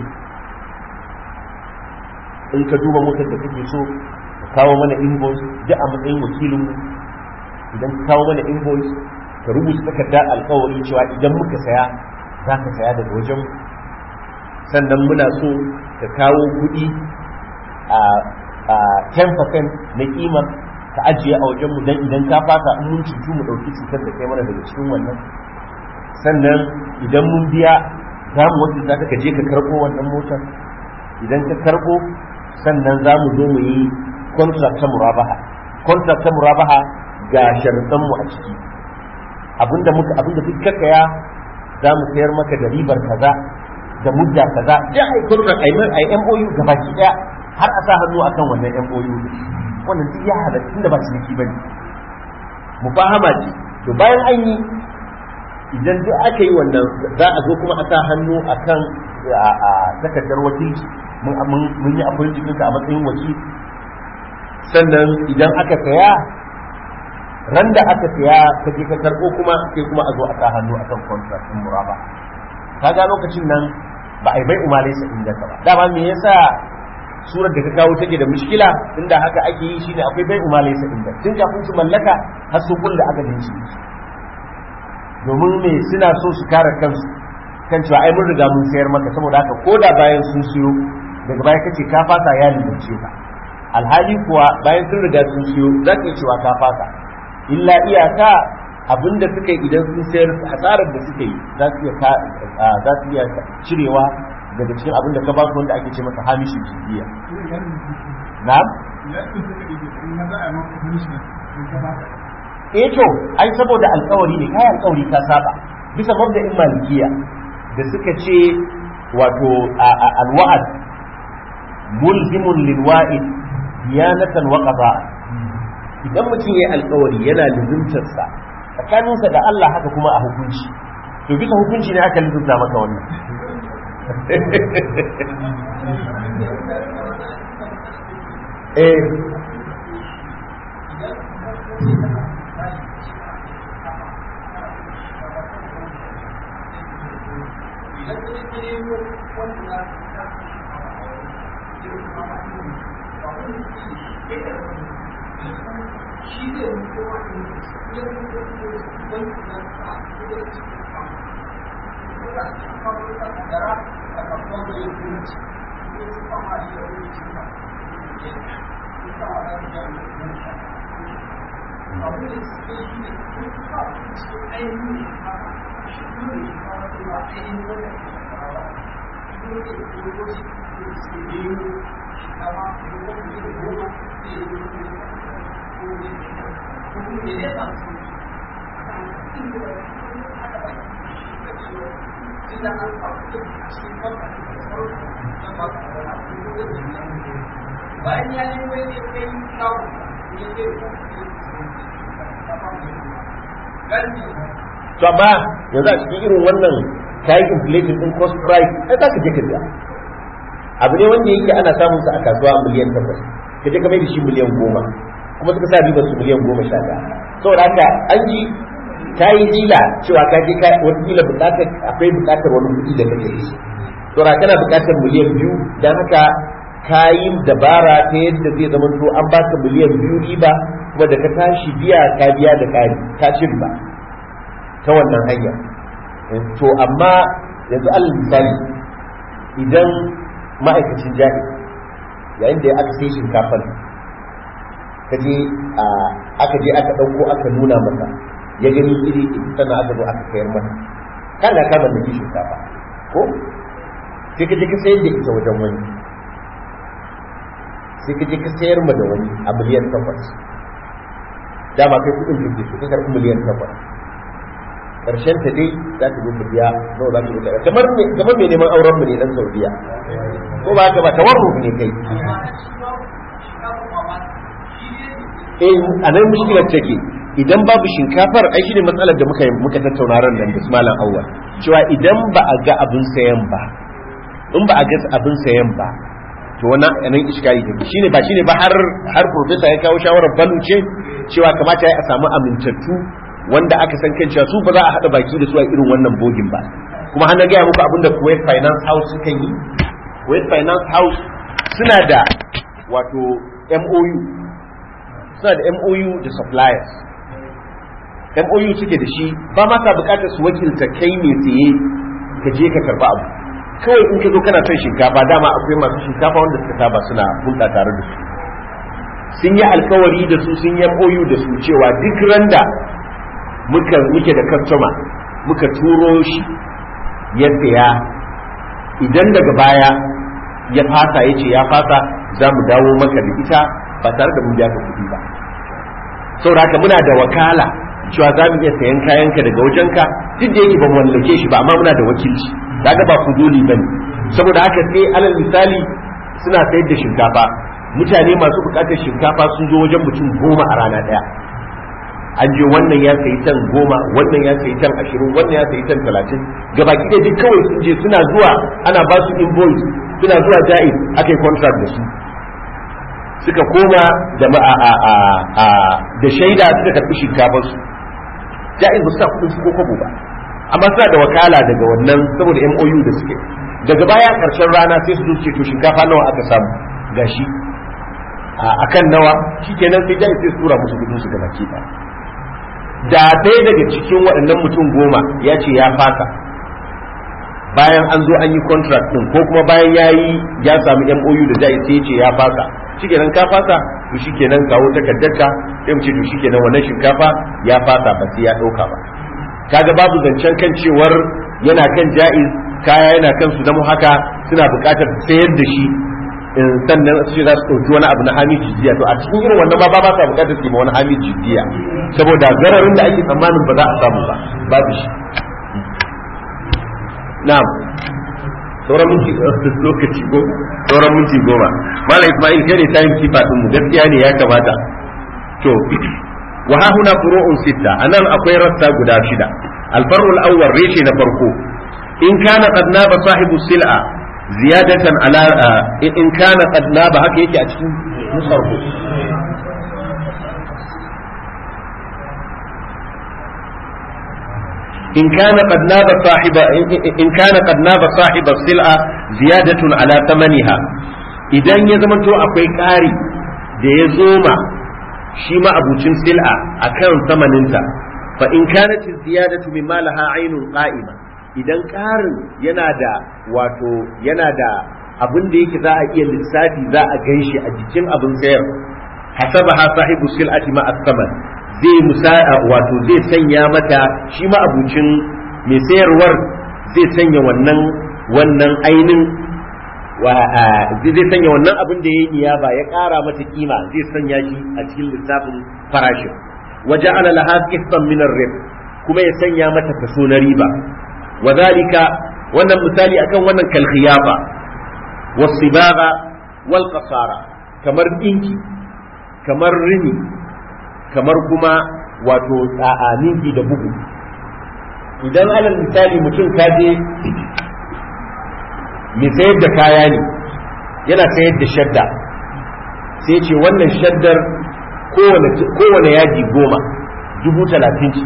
in ka duba motar da kake so ka kawo mana invoice duk a matsayin wakilinmu idan ka kawo mana invoice ka rubuta takarda alkawari cewa idan muka saya za ka saya daga wajen sannan muna so ka kawo kuɗi a 10% na kimar ka ajiye a wajenmu don idan ka fasa in mun cutu mu ɗauki cutar da kai mana daga cikin wannan sannan idan mun biya za mu wajen za ka je ka karɓo wannan motar idan ka karɓo sannan za mu zo mu yi contract ta murabaha contract ta murabaha ga sharuɗanmu a ciki abinda muka abinda duk ka kaya za mu sayar maka da ribar kaza da mudda kaza da ai contract ai ai MOU gabaki daya har a sa hannu akan wannan MOU wannan duk ya halatta tunda ba ciniki bane mufahama ce to bayan an yi idan duk aka yi wannan za a zo kuma a sa hannu akan a takardar wakilci mun yi akwai jikinka a matsayin wakil sannan idan aka saya ran da aka saya ka je ka karɓo kuma sai kuma a zo a sa hannu akan contract din muraba kaga lokacin nan ba a yi bai umarai sa inda ka ba dama me yasa surar da ka kawo take da mushkila inda haka ake yi shine akwai bai umarai sa inda tun kafin su mallaka har su da aka dinci domin me suna so su kare kansu kan cewa ai mun riga mun sayar maka saboda haka koda bayan sun siyo daga baya kace ka fasa ya lalace ka alhali kuwa bayan sun riga sun siyo za ka cewa ka fasa illa iyaka abinda suka yi idan sun sayar hasarar da suka yi za su iya za su iya cirewa daga cikin abinda ka ba su wanda ake ce masa hamishin jibiya na'am eh to ai saboda alkawari ne kai alkawari ka saba bisa mabda'in malikiya da suka ce wato alwa'ad mulzimun lilwa'id diyanatan wa qada'a idan mutum yayi alkawari yana lizumtar sa tsakaninsa da Allah haka kuma a hukunci to bisa hukunci ne aka lizumta maka wannan eh bayan ya nemo ya kai kawo ya ce to amma yanzu a cikin irin wannan kayan inflation din cost price ai za ka je ka biya abu ne wanda yake ana samun sa a kasuwa miliyan takwas ka je ka mai da shi miliyan goma kuma suka sa ribar su miliyan goma sha ɗaya saboda haka an ji ka yi jila cewa ka je ka wata kila buƙatar akwai buƙatar wani kuɗi da kake da shi saboda kana buƙatar miliyan biyu dan haka ka yi dabara ta yadda zai zama to an baka miliyan biyu riba kuma da ka tashi biya ka biya da ƙari ka ci riba ta wannan hanya to amma yanzu alal misali idan ma'aikacin jari yayin da aka sai shinkafar ka je aka je aka ɗauko aka nuna masa ya gani iri sannan aka zo aka sayar masa kana ka mallaki shinkafa ko sai ka je ka sayar da ita wajen wani sai ka je ka sayar ma da wani a miliyan takwas dama kai kudin jirgin su ka karɓi miliyan takwas karshen ta dai za ta zo ta biya nawa za ta yi daga kamar me kamar me neman auren mu ne dan Saudiya ko ba ka ba tawarruf ne kai eh anan mushkilar take idan babu shinkafar ai shine matsalar da muka muka tattauna ran nan da malam awwal cewa idan ba a ga abin sayan ba in ba a ga abin sayan ba to wannan anan iskari take shine ba shine ba har har professor ya kawo shawarar balu ce cewa kamata ya a samu amintattu wanda aka san kan cewa su ba za a haɗa baki da su a irin wannan bogin ba kuma hana gaya muku abinda Kuwait Finance House suka yi Kuwait Finance House suna da wato MOU suna da MOU da suppliers MOU suke da shi ba ma ka bukatar su wakilta kai mai tsaye ka je ka karba abu kawai in ka zo kana son shinkafa dama akwai masu shinkafa wanda suka saba suna hulɗa tare da su sun yi alkawari da su sun yi MOU da su cewa duk randa muka muke da customer muka turo shi ya saya idan daga baya ya fasa ya ce ya fasa za mu dawo maka da ita ba tare da mun biya ka kuɗi ba saboda haka muna da wakala cewa za mu iya sayan kayanka daga wajenka duk da yake ba mu mallake shi ba amma muna da wakilci kaga ba kudoli bane saboda haka sai alal misali suna sayar da shinkafa mutane masu bukatar shinkafa sun zo wajen mutum goma a rana daya an je wannan ya sayi tan goma wannan ya sayi tan ashirin wannan ya sayi tan talatin gabaki ɗaya duk kawai sun je suna zuwa ana ba su invoice suna zuwa ja'iz aka yi contract da su suka koma da da shaida suka karɓi shinkafar su ja'iz ba su sa kuɗin su ko kwabo ba amma suna da wakala daga wannan saboda MOU da suke daga baya karshen rana sai su zo ce to shinkafa nawa aka samu gashi a kan nawa shikenan sai ja'iz sai su tura musu kudin su gabaki ɗaya da ɗaya daga cikin waɗannan mutum goma ya ce ya fasa bayan an zo an yi contract ɗin ko kuma bayan ya yi ya samu MOU da jai sai ce ya fasa shikenan ka fasa to shikenan kawo takardarka sai mu ce to shikenan wannan shinkafa ya fasa ba sai ya ɗauka ba kaga babu zancen kan cewar yana kan ja'iz kaya yana kan su zama haka suna buƙatar sayar da shi sannan su ce za su ɗauki wani abu na hamid jijiya to a cikin irin wannan ba ba sa buƙatar su yi wani hamid jijiya saboda gararin da ake tsammanin ba za a samu ba babu shi na'am sauran minti lokaci ko sauran minti goma mala ismail kai ne time keeper din mu gaskiya ne ya kamata to wa ha huna furu'un sitta anan akwai rassa guda shida al-far'u al-awwal reshe na farko in kana qad naba sahibu sil'a ziyadatan ala in kana qad naba haka yake a cikin musarfu إن كان قد ناب صاحب إن كان قد ناب صاحب السلعة زيادة على ثمنها idan ya zamanto akwai ƙari da ya zoma shi ma abucin sil'a a kan samaninta fa in kanat ziyadatu mimma laha ainun qa'ima idan ƙarin yana da wato yana da abin da yake za a iya lissafi za a ganshi a jikin abin sayar hasabaha sahibu sil'ati ma as-saman zai musa wato zai sanya mata shi ma abucin mai sayarwar zai sanya wannan wannan ainin zai sanya wannan abin da ya yi niyaba ya ƙara mata kima zai sanya shi a cikin lissafin farashin waje ala laha qistan min ar kuma ya sanya mata kaso na riba wa zalika wannan misali akan wannan kal khiyafa was sibaga wal qasara kamar dinki kamar rini kamar kuma wato ninki da bugu idan alal misali mutum ka je mai sayar da kaya ne yana sayar da shadda sai ce wannan shaddar kowane yaji goma dubu talatin ce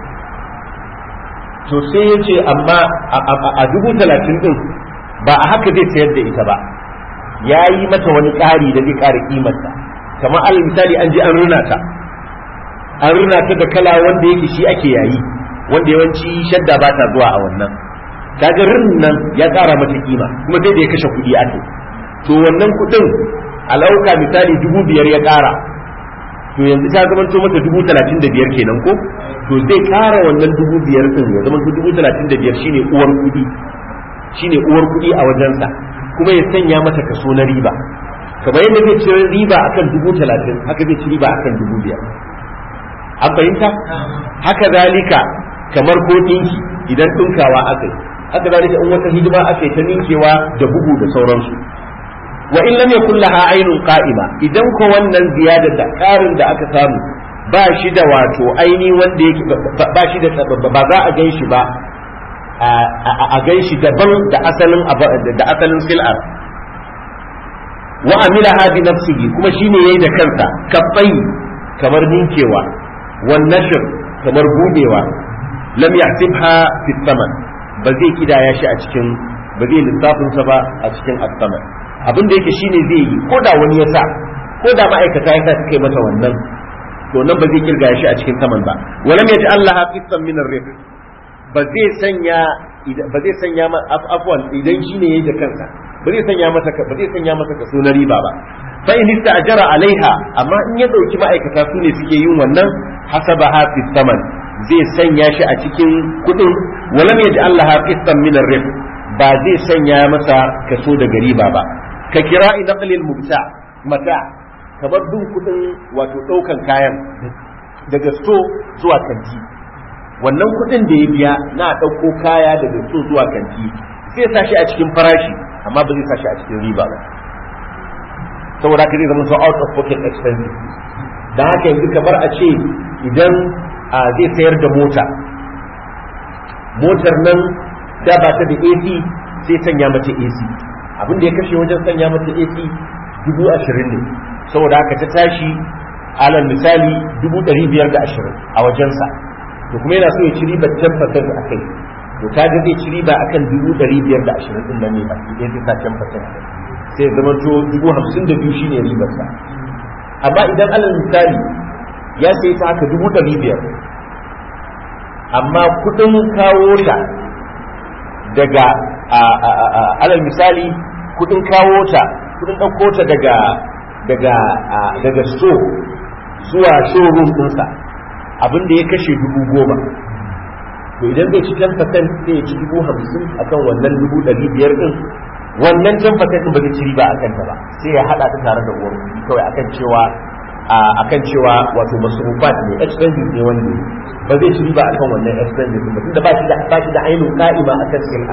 to sai ya ce amma a dubu talatin din ba a haka zai sayar da ita ba ya yi mata wani ƙari da zai ƙara ƙimarta kamar alal misali an je an runa ta an rina ta da kala wanda yake shi ake yayi wanda yawanci shadda ba ta zuwa a wannan kaga rin nan ya ƙara mata kima kuma sai da ya kashe kuɗi ake to wannan kuɗin alauka misali dubu biyar ya ƙara to yanzu ta zama to mata dubu talatin da biyar kenan ko to zai ƙara wannan dubu biyar din ya zama dubu talatin da biyar shine uwar kuɗi shine uwar kuɗi a wajensa kuma ya sanya mata kaso na riba kamar yadda zai ci riba akan dubu talatin haka zai ci riba akan dubu biyar an fahimta haka zalika kamar ko ɗinki idan ɗinkawa aka yi haka zalika in wata hidima aka yi ta ninkewa da bugu da sauransu wa in lam yakul laha aynun qa'ima idan ko wannan ziyadar da karin da aka samu ba shi da wato aini wanda yake ba shi da ba za a gan shi ba a gan shi daban da asalin da asalin sil'ar wa amila hadi nafsihi kuma shine yayi da kansa kabbai kamar ninkewa wan nashr kamar budewa lam yahsibha fi thaman ba zai kidaya shi a cikin ba zai lissafin sa ba a cikin as-saman abin da yake shine zai yi ko da wani ya sa ko da ma'aikata ya sa suka yi mata wannan to nan ba zai kirga shi a cikin saman ba walam yaji Allah qissan min ar-rih ba zai sanya ba zai sanya ma afwan idan shine yayi da kansa ba zai sanya masa ba zai sanya masa kaso na riba ba fa in ista'jara alaiha amma in ya dauki ma'aikata su ne suke yin wannan hasabaha fi saman zai sanya shi a cikin kudin walam yaji Allah qissan min ar-rih ba zai sanya masa kaso daga riba ba ka kira naqlil mubta mata kamar bin kudin wato daukan kayan daga sto zuwa kanti wannan kudin da ya biya na dauko kaya daga sto zuwa kanti zai sa shi a cikin farashi amma ba zai sa shi a cikin riba ba saboda haka zai zama so out of pocket expenses dan haka yanzu kamar a ce idan zai sayar da mota motar nan da ba ta da AC sai sanya mata AC abin da ya kashe wajen sanya mata AC dubu ashirin ne saboda haka ta tashi alal misali dubu ɗari biyar da ashirin a wajensa to kuma yana so ya ci riba ten percent a kai to kaga zai ci riba akan dubu ɗari biyar da ashirin ɗin nan ne ba sai zai sa ten percent sai ya zama to dubu hamsin da biyu shine ribarsa amma idan alal misali ya sai ta haka dubu ɗari biyar amma kuɗin kawo ta daga alal misali kudin kawo ta kudin ɗauko ta daga daga daga so zuwa showroom ɗinsa abin da ya kashe dubu goma to idan zai ci 10% sai ya ci dubu hamsin akan wannan dubu ɗari biyar ɗin wannan 10% ɗin ba zai ci riba akan ta ba sai ya haɗa ta tare da uwar kuɗi kawai akan cewa akan cewa wato masrufat ne expenses ne wanda ba zai ci riba akan wannan expenses ba tunda ba shi da ba shi da ainihin ka'ima akan sil'a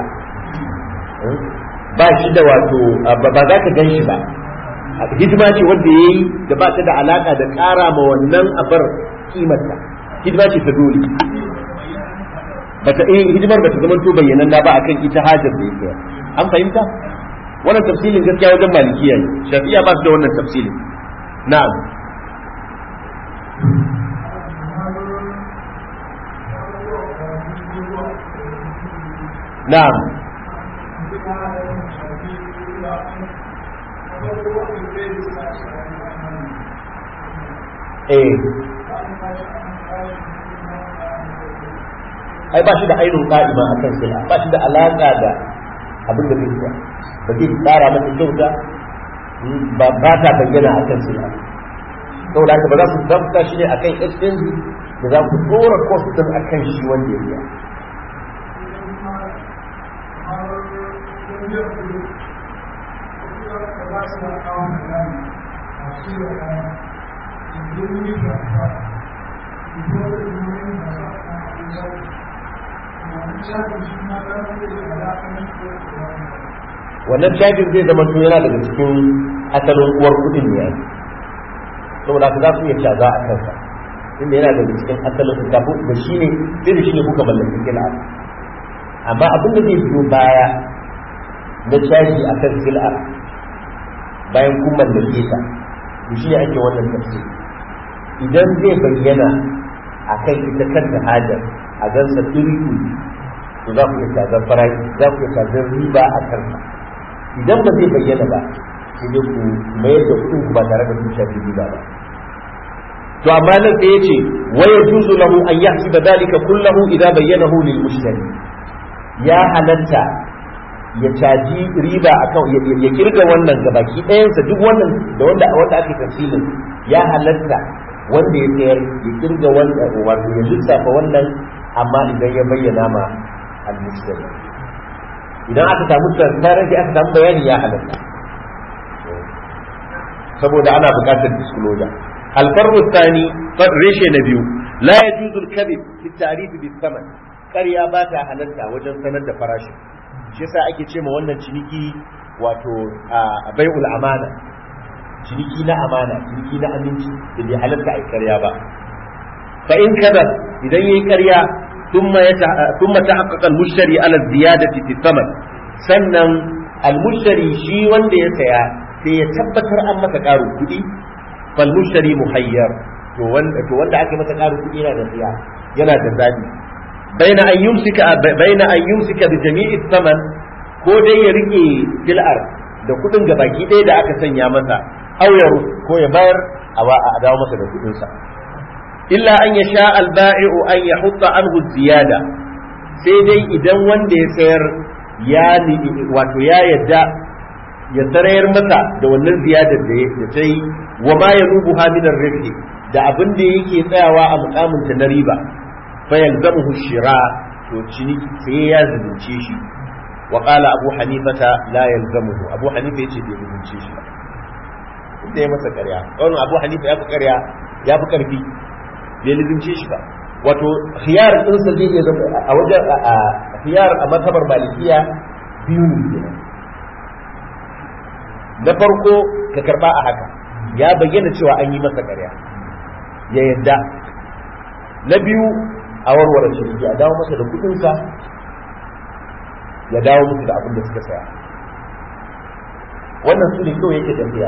ba shi da wato ba za ka gan shi ba hidima ce wanda ya yi da ba ta da alaka da ƙara ma wannan abar kimarta hidima ce ta dole bata eh hidimar bata zama to bayyanan ba akan ita hajar da yake an fahimta wannan tafsilin gaskiya wajen malikiya ne shafi'a ba su da wannan tafsilin na'am na'am eh ai ba shi da ainihin ka'ima a kan sai ba shi da alaƙa da abin da zai ba zai tsara masa kyauta ba ba ta bayyana a kan sai saboda haka ba za su zamta shi ne akan expense da za ku dora cost din akan shi wanda ya biya wannan cajin zai zama to yana daga cikin asalin uwar kudin ne saboda ka za su iya caza a kansa inda yana daga cikin asalin kafin da shi ne sai da shi ne kuka mallaki sil'a amma abin da zai biyo baya na caji a kan sil'a bayan kun mallake ta da shi ne ake wannan tafsiri idan zai bayyana a kan ita kanta hajar a gansa turi to za ku iya cazar farashi za ku iya cazar riba a kansa idan ba zai bayyana ba sai dai ku mayar da kuɗin ku ba tare da kun shafi riba ba to amma nan sai yace wa yajuzu lahu an yahsiba dhalika kullahu idza bayyanahu lil mushtari ya halatta ya caji riba akan ya kirga wannan gabaki ɗayansa duk wannan da wanda wanda ake tafsilin ya halatta wanda ya sayar ya kirga wannan wato ya lissafa wannan amma idan ya bayyana ma al-mushtari idan aka samu transparency aka samu bayani ya halatta saboda ana buƙatar disclosure alfarru tsani reshe na biyu la yajuzu al-kadhib fi at-ta'rif bis-saman ƙarya ba ta halatta wajen sanar da farashi shi yasa ake ce ma wannan ciniki wato bai'ul amana ciniki na amana ciniki na aminci da bai halatta a ƙarya ba fa in kada idan yayi ƙarya thumma yata thumma tahaqqaqa al-mushtari ala ziyadati fi thaman sannan al-mushtari shi wanda ya saya sai ya tabbatar an masa ƙarin kuɗi fal mushtari muhayyar to wanda to wanda aka masa ƙarin kuɗi yana da siya yana da zabi baina an yumsika baina an yumsika bi jami'i thaman ko dai ya rike fil'ar da kuɗin gabaki ɗaya da aka sanya masa aw ya ko ya bayar a dawo masa da kuɗinsa illa an ya sha alba'i'u an ya hutta anhu ziyada sai dai idan wanda ya sayar ya wato ya yadda ya sarayar masa da wannan ziyadar da ya ta yi wa ma ya rubu haminar rufe da abin da yake tsayawa a mukaminta na riba fa yalzamuhu shira to ciniki sai ya zubunce shi wa qala abu hanifata la yalzamuhu abu hanifa yace bai zubunce shi ba da ya masa ƙarya wannan abu hanifa ya fi ƙarya ya fi ƙarfi bai lizince shi ba wato khiyar ɗinsa zai iya zama a wajen a khiyar a matabar malikiya biyu ne kenan na farko ka karba a haka ya bayyana cewa an yi masa ƙarya ya yadda na biyu a warware shirki a dawo masa da kuɗinsa ya dawo musu da abin da suka saya wannan su ne kawai yake tafiya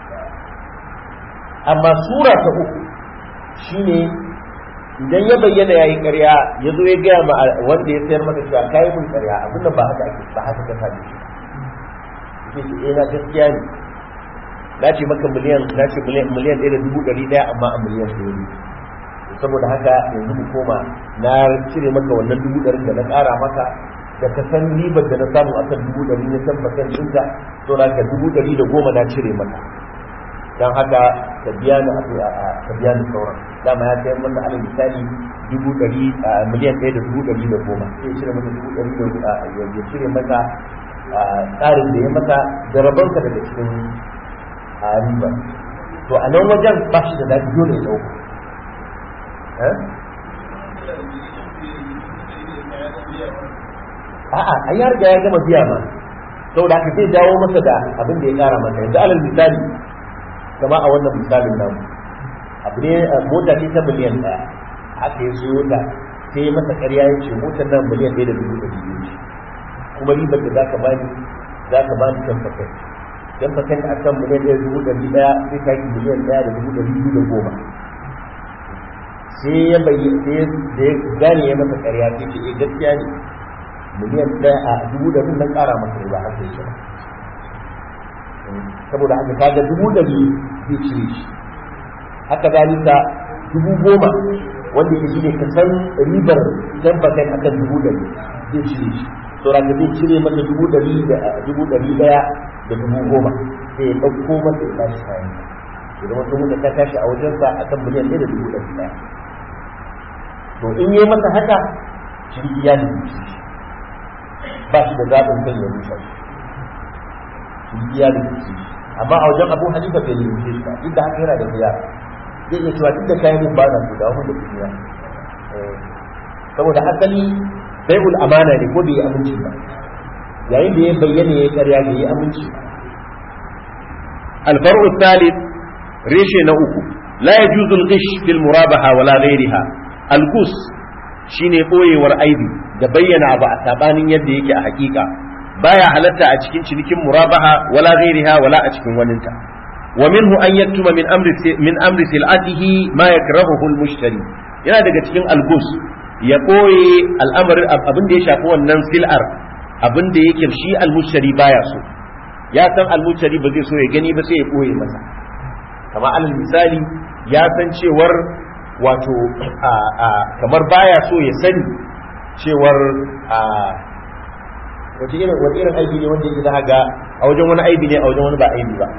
amma sura ta uku shine idan ya bayyana yayi ƙarya ya zo ya gaya ma wanda ya sayar maka cewa kai mun ƙarya abin nan ba haka ake ba haka ka sani shi yake ce eh na gaskiya ne na ce maka miliyan na ce miliyan miliyan ɗaya da dubu ɗari ɗaya amma a miliyan ɗaya ne saboda haka yanzu mu koma na cire maka wannan dubu ɗari da na ƙara maka da ka san ribar da na samu akan dubu ɗari na san bakan ɗinka to na ka dubu ɗari da goma na cire maka don haka ka biya ni ka biya ni sauran dama ya sayar mana alal misali dubu ɗari miliyan ɗaya da dubu ɗari da goma sai ya cire mata dubu ɗari da ya cire mata tsarin da ya mata da rabonka daga cikin riba to a nan wajen ba shi da daɗi dole ya ɗauka a'a a ya riga ya gama biya ma saboda haka zai dawo masa da abin da ya kara masa yanzu alal misali kama a wannan misalin namu abu ne mota ce ta miliyan ɗaya aka yi siyo ta sai masa ƙarya ya ce motar nan miliyan ɗaya da dubu ɗari biyu ce kuma ribar da zaka bani zaka bani ten percent ten percent a kan miliyan ɗaya dubu ɗari ɗaya sai ta yi miliyan ɗaya da dubu ɗari biyu da goma sai ya bayyana sai da ya gane ya masa ƙarya sai ce eh gaskiya ne miliyan ɗaya a dubu ɗari nan ƙara masa riba har sai shi saboda haka kaga dubu ɗari zai cire shi haka zalika dubu goma wanda yake shine ka san ribar ten percent akan dubu ɗari zai cire shi to da zai cire masa dubu ɗari da dubu ɗari ɗaya da dubu goma sai ya ɗauko masa ya bashi kayan ya zama dubu da ta tashi a wajensa akan miliyan ɗaya da dubu ɗari ɗaya to in yi masa haka ciniki ya nufi shi ba shi da zaɓin kan ya rusa ciniki ya nufi shi amma a wajen abu hanifa bai nufi shi ba inda haka yana da biya zai iya cewa duk da kayan mun ba na su da wani da kuɗi saboda asali bai'ul amana ne ko bai yi aminci ba yayin da ya bayyana ya karya bai yi aminci alfar'u thalith reshe na uku la yajuzu al-ghish fil murabaha wala ghayriha al-gus shine boyewar aibi da bayyana abu a sabanin yadda yake a hakika baya halatta a cikin cinikin murabaha wala ghayriha wala a cikin waninta wa minhu an yaktuma min amri min amri sil'atihi ma yakrahuhu al-mushtari yana daga cikin al-gus ya ɓoye al'amarin abin da ya shafi wannan sil'ar abin da yake shi almushari baya so ya san almushari ba zai so ya gani ba sai ya ɓoye masa kama alal misali ya san cewar wato kamar baya so ya sani cewar wace irin wani irin aibi ne wanda yake za ga a wajen wani aibi ne a wajen wani ba aibi ba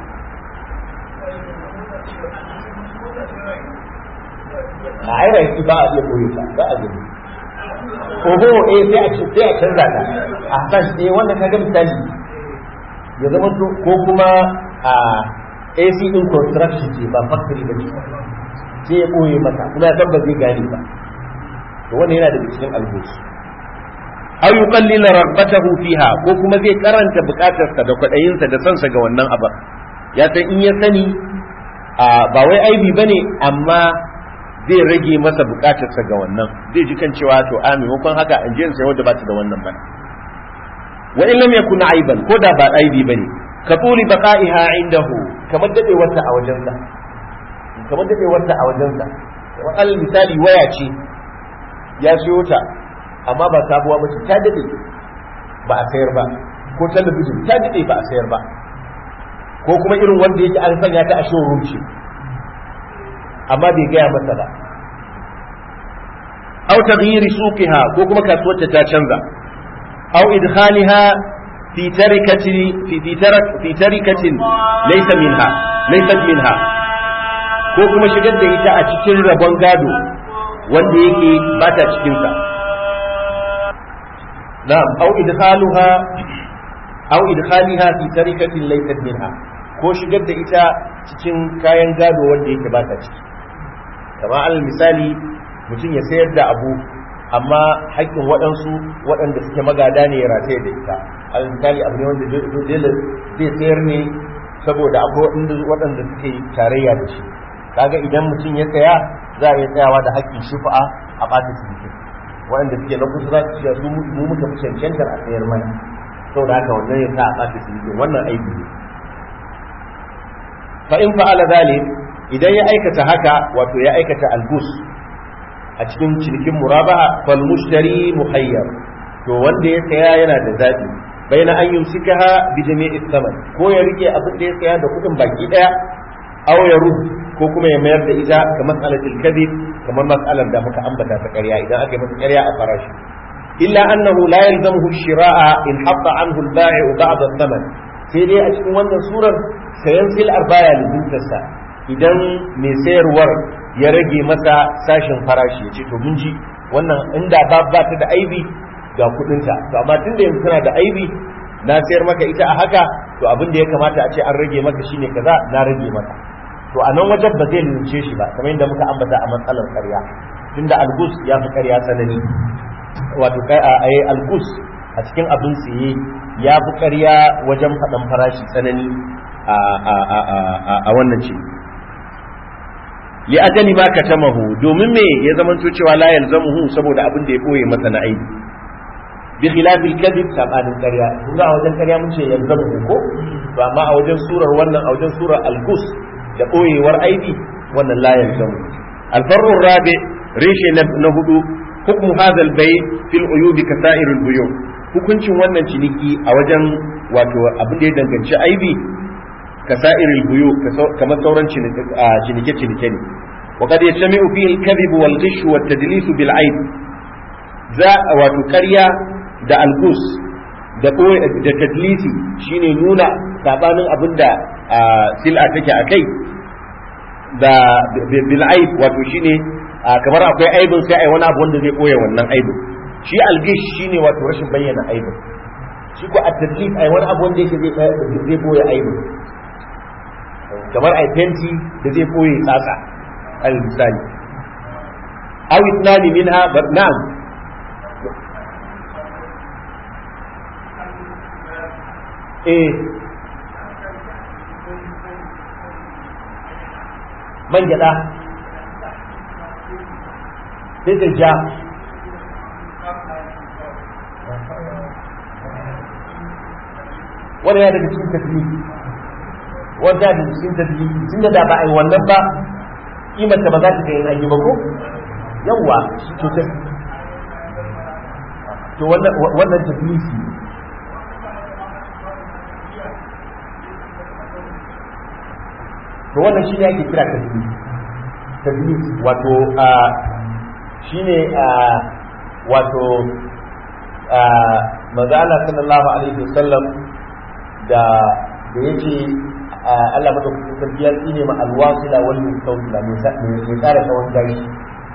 a aira yake ba a iya koyi ta ba a gani oho eh sai a ce sai a canza ta a san eh wannan kaga misali ya zama to ko kuma a AC din construction ce ba factory ba ce sai ya koye mata kuma ya san ba zai gane ba to wannan yana daga cikin albusu aw yuqallila raghbatahu fiha ko kuma zai karanta bukatarsa da kwadayinsa da sansa ga wannan abar ya san in ya sani ba wai aibi bane amma zai rage masa bukatarsa ga wannan zai ji kan cewa to a maimakon haka in je in sai wanda ba ta da wannan ba wa in lam yakun aiban ko da ba aibi bane ka tuli baqa'iha indahu kamar dade wata a wajensa kamar dade wata a wajensa al misali waya ce ya siyo ta amma ba sabuwa ba ce ta dade ba a sayar ba ko talabijin ta dade ba a sayar ba ko kuma irin wanda yake an sanya ta a showroom ce amma bai gaya masa ba aw taghyiri suqiha ko kuma kasuwar ta canza aw idkhaliha fi tarikati fi fi tarak fi tarikatin laysa minha laysat minha ko kuma shigar da ita a cikin rabon gado wanda yake ba ta cikin sa na'am aw idkhaluha aw idkhaliha fi tarikatin laysat minha ko shigar da ita cikin kayan gado wanda yake ba ta ciki kamar alal misali mutum ya sayar da abu amma haƙƙin waɗansu waɗanda suke magada ne ya rataye da ita alal misali abu ne wanda dole zai sayar ne saboda akwai waɗanda suke tarayya da shi kaga idan mutum ya saya za a iya tsayawa da haƙƙin shufa'a a ɓata ciniki waɗanda suke na kusa za su ce su mu muka fi cancantar a sayar mana saboda haka wannan ya sa a ɓata ciniki wannan aiki ne fa in fa'ala zalik idan ya aikata haka wato ya aikata algus a cikin cinikin murabaha fal mushtari muhayyar to wanda ya saya yana da zabi baina an yumsikaha bi jami'i thaman ko ya rike abin da ya saya da kudin baki daya aw ya rud ko kuma ya mayar da ita ga mas'alatul kadhib kamar mas'alar da muka ambata ta ƙarya idan aka yi masa ƙarya a farashi illa annahu la yalzamuhu shira'a in hatta anhu al-ba'i'u ba'd thaman sai dai a cikin wannan surar sayan sil'ar baya lizintarsa idan mai sayarwar ya rage masa sashen farashi ya ce to mun ji wannan inda ba ba ta da aibi ga kudinta to amma tunda yanzu tana da aibi na sayar maka ita a haka to abin da ya kamata a ce an rage maka shine kaza na rage maka to a nan wajen ba zai lince shi ba kamar yadda muka ambata a matsalar ƙarya tunda algus ya fi ƙarya tsanani wato a yi algus a cikin abin siye ya fi ƙarya wajen faɗan farashi tsanani a wannan ce li ajali ma katamahu domin me ya zamanto cewa la yalzamuhu saboda abin da ya boye masa na aibi bi khilafil kadhib sabanin ƙarya kun ga a wajen ƙarya mun ce yalzamuhu ko to amma a wajen surar wannan a wajen surar al-gus da boyewar aibi wannan la yalzamu al-farru rabi reshe na hudu hukmu hadha al-bay fil uyub ka sa'iril buyu hukuncin wannan ciniki a wajen wato abin da ya danganci aibi ka sa'iril buyu kamar sauran cinike-cinike ne wa kad yajtami'u fihi al-kadhib wal ghish wa at-tadlis bil aib za wato ƙarya da algus da da tadlisi shine nuna sabanin abinda sil'a take akai da bil aib wato shine kamar akwai aibin sai ai wani abu wanda zai koya wannan aibin shi algish shine wato rashin bayyana aibin shi ko at-tadlis ai wani abu wanda yake zai koya aibin kamar ai fenti da zai koye tsatsa al misali aw itnani minha na'am eh man gyada sai ta ja wanda ya daga cikin tafiye wanda da cikin tafiye tun da ba a yi wannan ba kimanta ba za ta kai an yi ba ko yawwa to ta to wannan tafiye to wannan shi ne ake kira tafiye tafiye wato shi ne wato maza Allah sallallahu alaihi wasallam da da yace Allah madaukakin sarki ya tsine ma alwasila wal mustawsila mai tsara tsawon gashi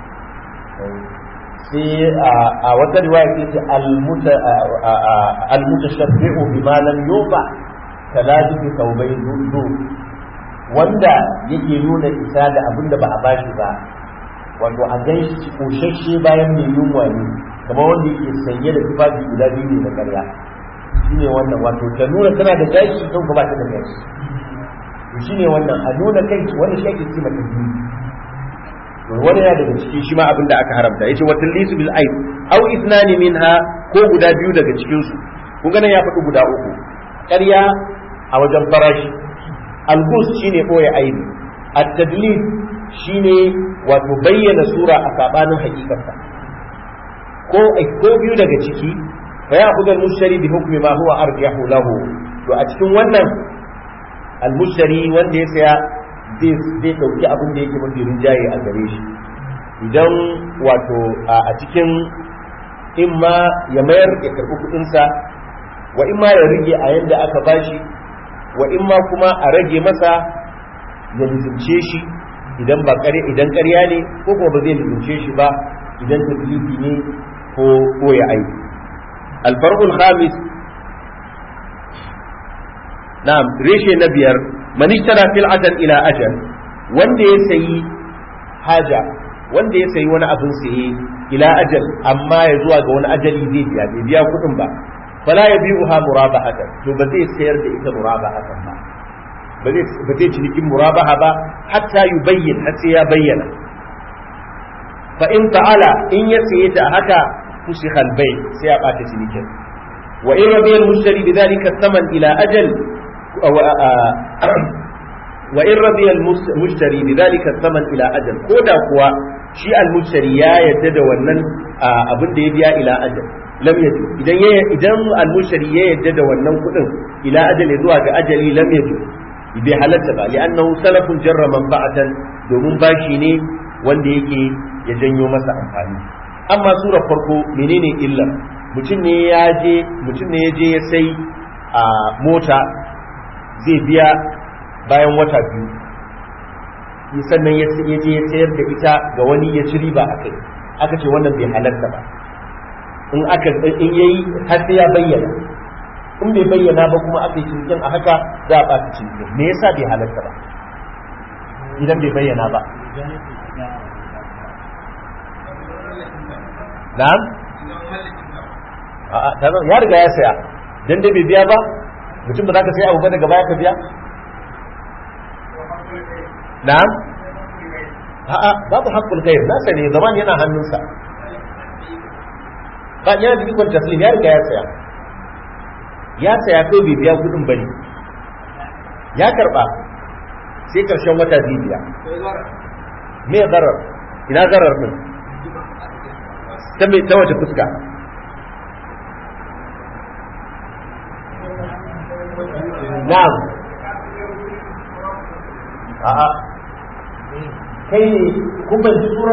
sai a wata riwaya ke ce al-mutashabbi'u bima lam yuba taladu bi tawbai dudu wanda yake nuna isa da abin da ba a bashi ba wato a gan shi koshashe bayan mai yunwa ne kamar wanda yake sanye da tufafi guda biyu ne na karya shine wannan wato ta nuna tana da gashi kan ba ta da gashi shine wannan a nuna kai wanda shi ake ce mata biyu wani yana daga ciki shi ma abin da aka haramta yace wa talisu bil aib aw ithnani minha ko guda biyu daga cikin su kun ga nan ya faɗi guda uku ƙarya a wajen farashi algus shine boye aibi at-tadlis shine wato bayyana sura a sabanin hakikarsa ko ko biyu daga ciki fa ya khudal mushtari bi hukmi ma huwa arjahu lahu to a cikin wannan al-mushtari wanda ya saya zai ɗauki abin da yake mafi rinjaye a gare shi idan wato a cikin in ma ya mayar ya karɓi kuɗinsa wa in ma ya rage a yadda aka bashi wa in ma kuma a rage masa ya lizimce shi idan ba ƙarya idan ƙarya ne ko kuma ba zai lizimce shi ba idan tafilifi ne ko ko ya aiki alfarqul khamis na'am reshe na biyar man ishtara fil'atan ila ajal wanda ya sayi haja wanda ya sayi wani abin saye ila ajal amma ya zuwa ga wani ajali zai biya bai biya kuɗin ba fala ya biyu ha murabahatan to ba zai sayar da ita murabahatan ba ba zai ba zai cinikin murabaha ba hatta yubayyin har sai ya bayyana fa in ta'ala in ya saye ta haka fusikha al-bay sai ya bata cinikin wa in rabiya al-mushtari bidhalika thaman ila ajal wa in radiya al-mushtari bidhalika thaman ila ajal koda kuwa shi al-mushtari ya yadda da wannan abin da ya biya ila ajal lam yaju idan ya idan al-mushtari ya yadda da wannan kudin ila ajal zuwa ga ajali lam yaju bai halatta ba li'annahu salafun jarra manfa'atan domin bashi ne wanda yake ya janyo masa amfani amma surar farko menene illa mutum ne ya je mutum ne ya je ya sai a mota zai biya bayan wata biyu sannan ya je ya sayar da ita ga wani ya ci riba a kai aka ce wannan bai halarta ba in aka in yayi har sai ya bayyana in bai bayyana ba kuma aka yi cinikin a haka za a ɓata cinikin me yasa bai halarta ba idan bai bayyana ba na'am a'a ya riga ya saya dan dai bai biya ba mutum ba za ka sai abu ba daga baya ka biya na'am a'a babu haqqul ghair nasa ne zaman yana hannunsa ba yana da ikon taslim ya riga ya saya ya saya ko bai biya kudin bane ya karba sai karshen wata zai biya me zarar ina zarar din ta mai ta wace fuska na'am a'a kai ne kun ban sura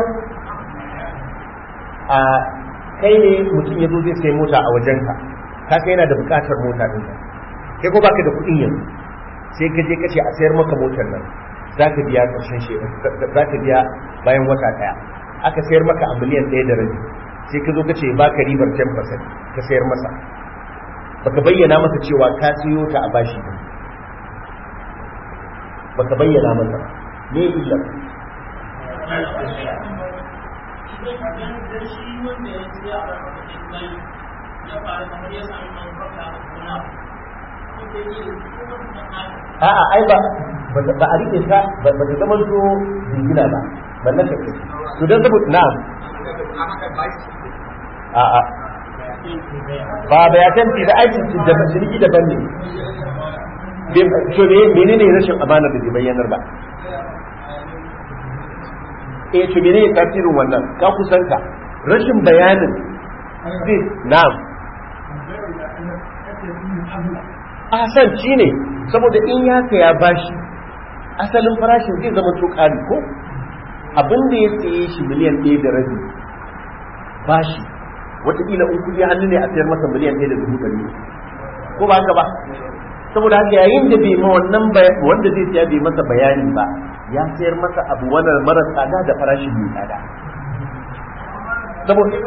a kai ne mutum ya zo zai sai mota a wajenka ka kai yana da bukatar mota din kai ko baka da kuɗin yanzu sai ka je ka ce a sayar maka motar nan za ka biya ƙarshen shi za ka biya bayan wata ɗaya aka sayar maka a miliyan ɗaya da rabi sai ka zo ka ce baka ribar 10% ka sayar masa baka bayyana masa cewa ka siyo ta a bashi ba baka bayyana masa ba me illa a'a ai ba ba a rike ta ba ta zama to jingina ba ba na kake to dan saboda na'am a'a ba bayatan da aikin da ciniki daban ne to ne menene rashin amana da bai bayyanar ba eh to menene tasirin wannan ka kusanta rashin bayanin zai na'am asan shi ne saboda in ya ya bashi asalin farashin zai zama to ƙari ko abin da ya saye shi miliyan ɗaya da rabi bashi wataƙila in kuɗi hannu ne a sayar masa miliyan ɗaya da dubu ɗari ko ba haka ba saboda haka yayin da bai ma wannan wanda zai siya bai masa bayani ba ya sayar masa abu wannan mara tsada da farashin mai tsada saboda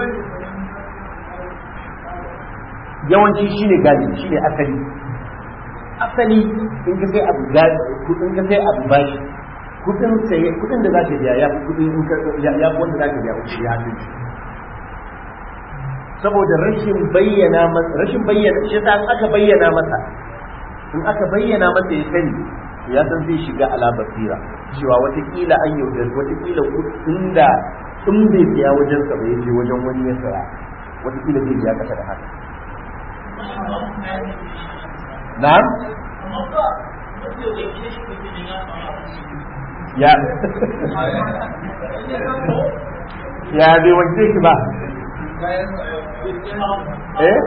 yawanci shine gaji shine asali asali in ka sai abu gaji in ka sai abu bashi kudin sai kudin da zaka biya ya fi kudin in ka ya fi wanda zaka biya wuce ya fi saboda rashin bayyana masa rashin bayyana shi ta aka bayyana masa in aka bayyana masa ya sani ya san zai shiga ala basira cewa watakila an yaudar watakila kudin da in bai biya wajen sa bai je wajen wani ya saya watakila zai biya kasa da haka na'am ya ya bai wanke shi ba eh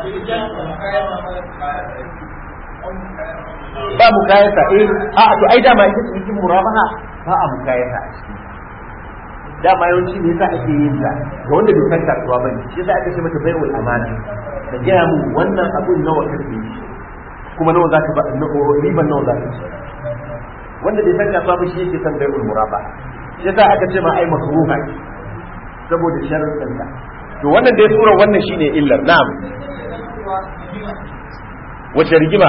ba mukayata eh a to ai dama ita ce cikin murabaha ba a mukayata a ciki dama yawanci ne yasa ake yin ta ga wanda bai san kasuwa ba ne shi yasa aka ce mata bai'ul amana da gaya mu wannan abun nawa kake yi kuma nawa zaka ba riban nawa zaka ci wanda bai san kasuwa ba shi yake san bai'ul murabaha shi yasa aka ce ma ai makruha saboda sharuɗin ta to wannan dai sura wannan shine illar na'am wace rigima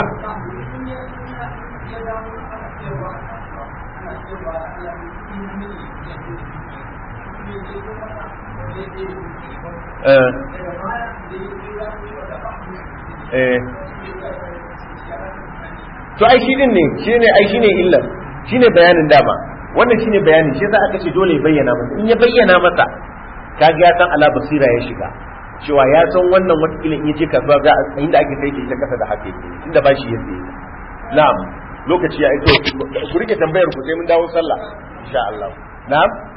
to ai shi din ne shi ne ai shi ne illar shi ne bayanin dama wannan shi ne bayanin shi za aka ce dole ya bayyana masa in ya bayyana masa kaga ya san ala basira ya shiga cewa ya san wannan watakila in yace kasuwa ga inda ake sai ke ta kasa da haka yake inda ba shi yake na'am lokaci ya ito ku rike tambayar ku sai mun dawo sallah insha Allah na'am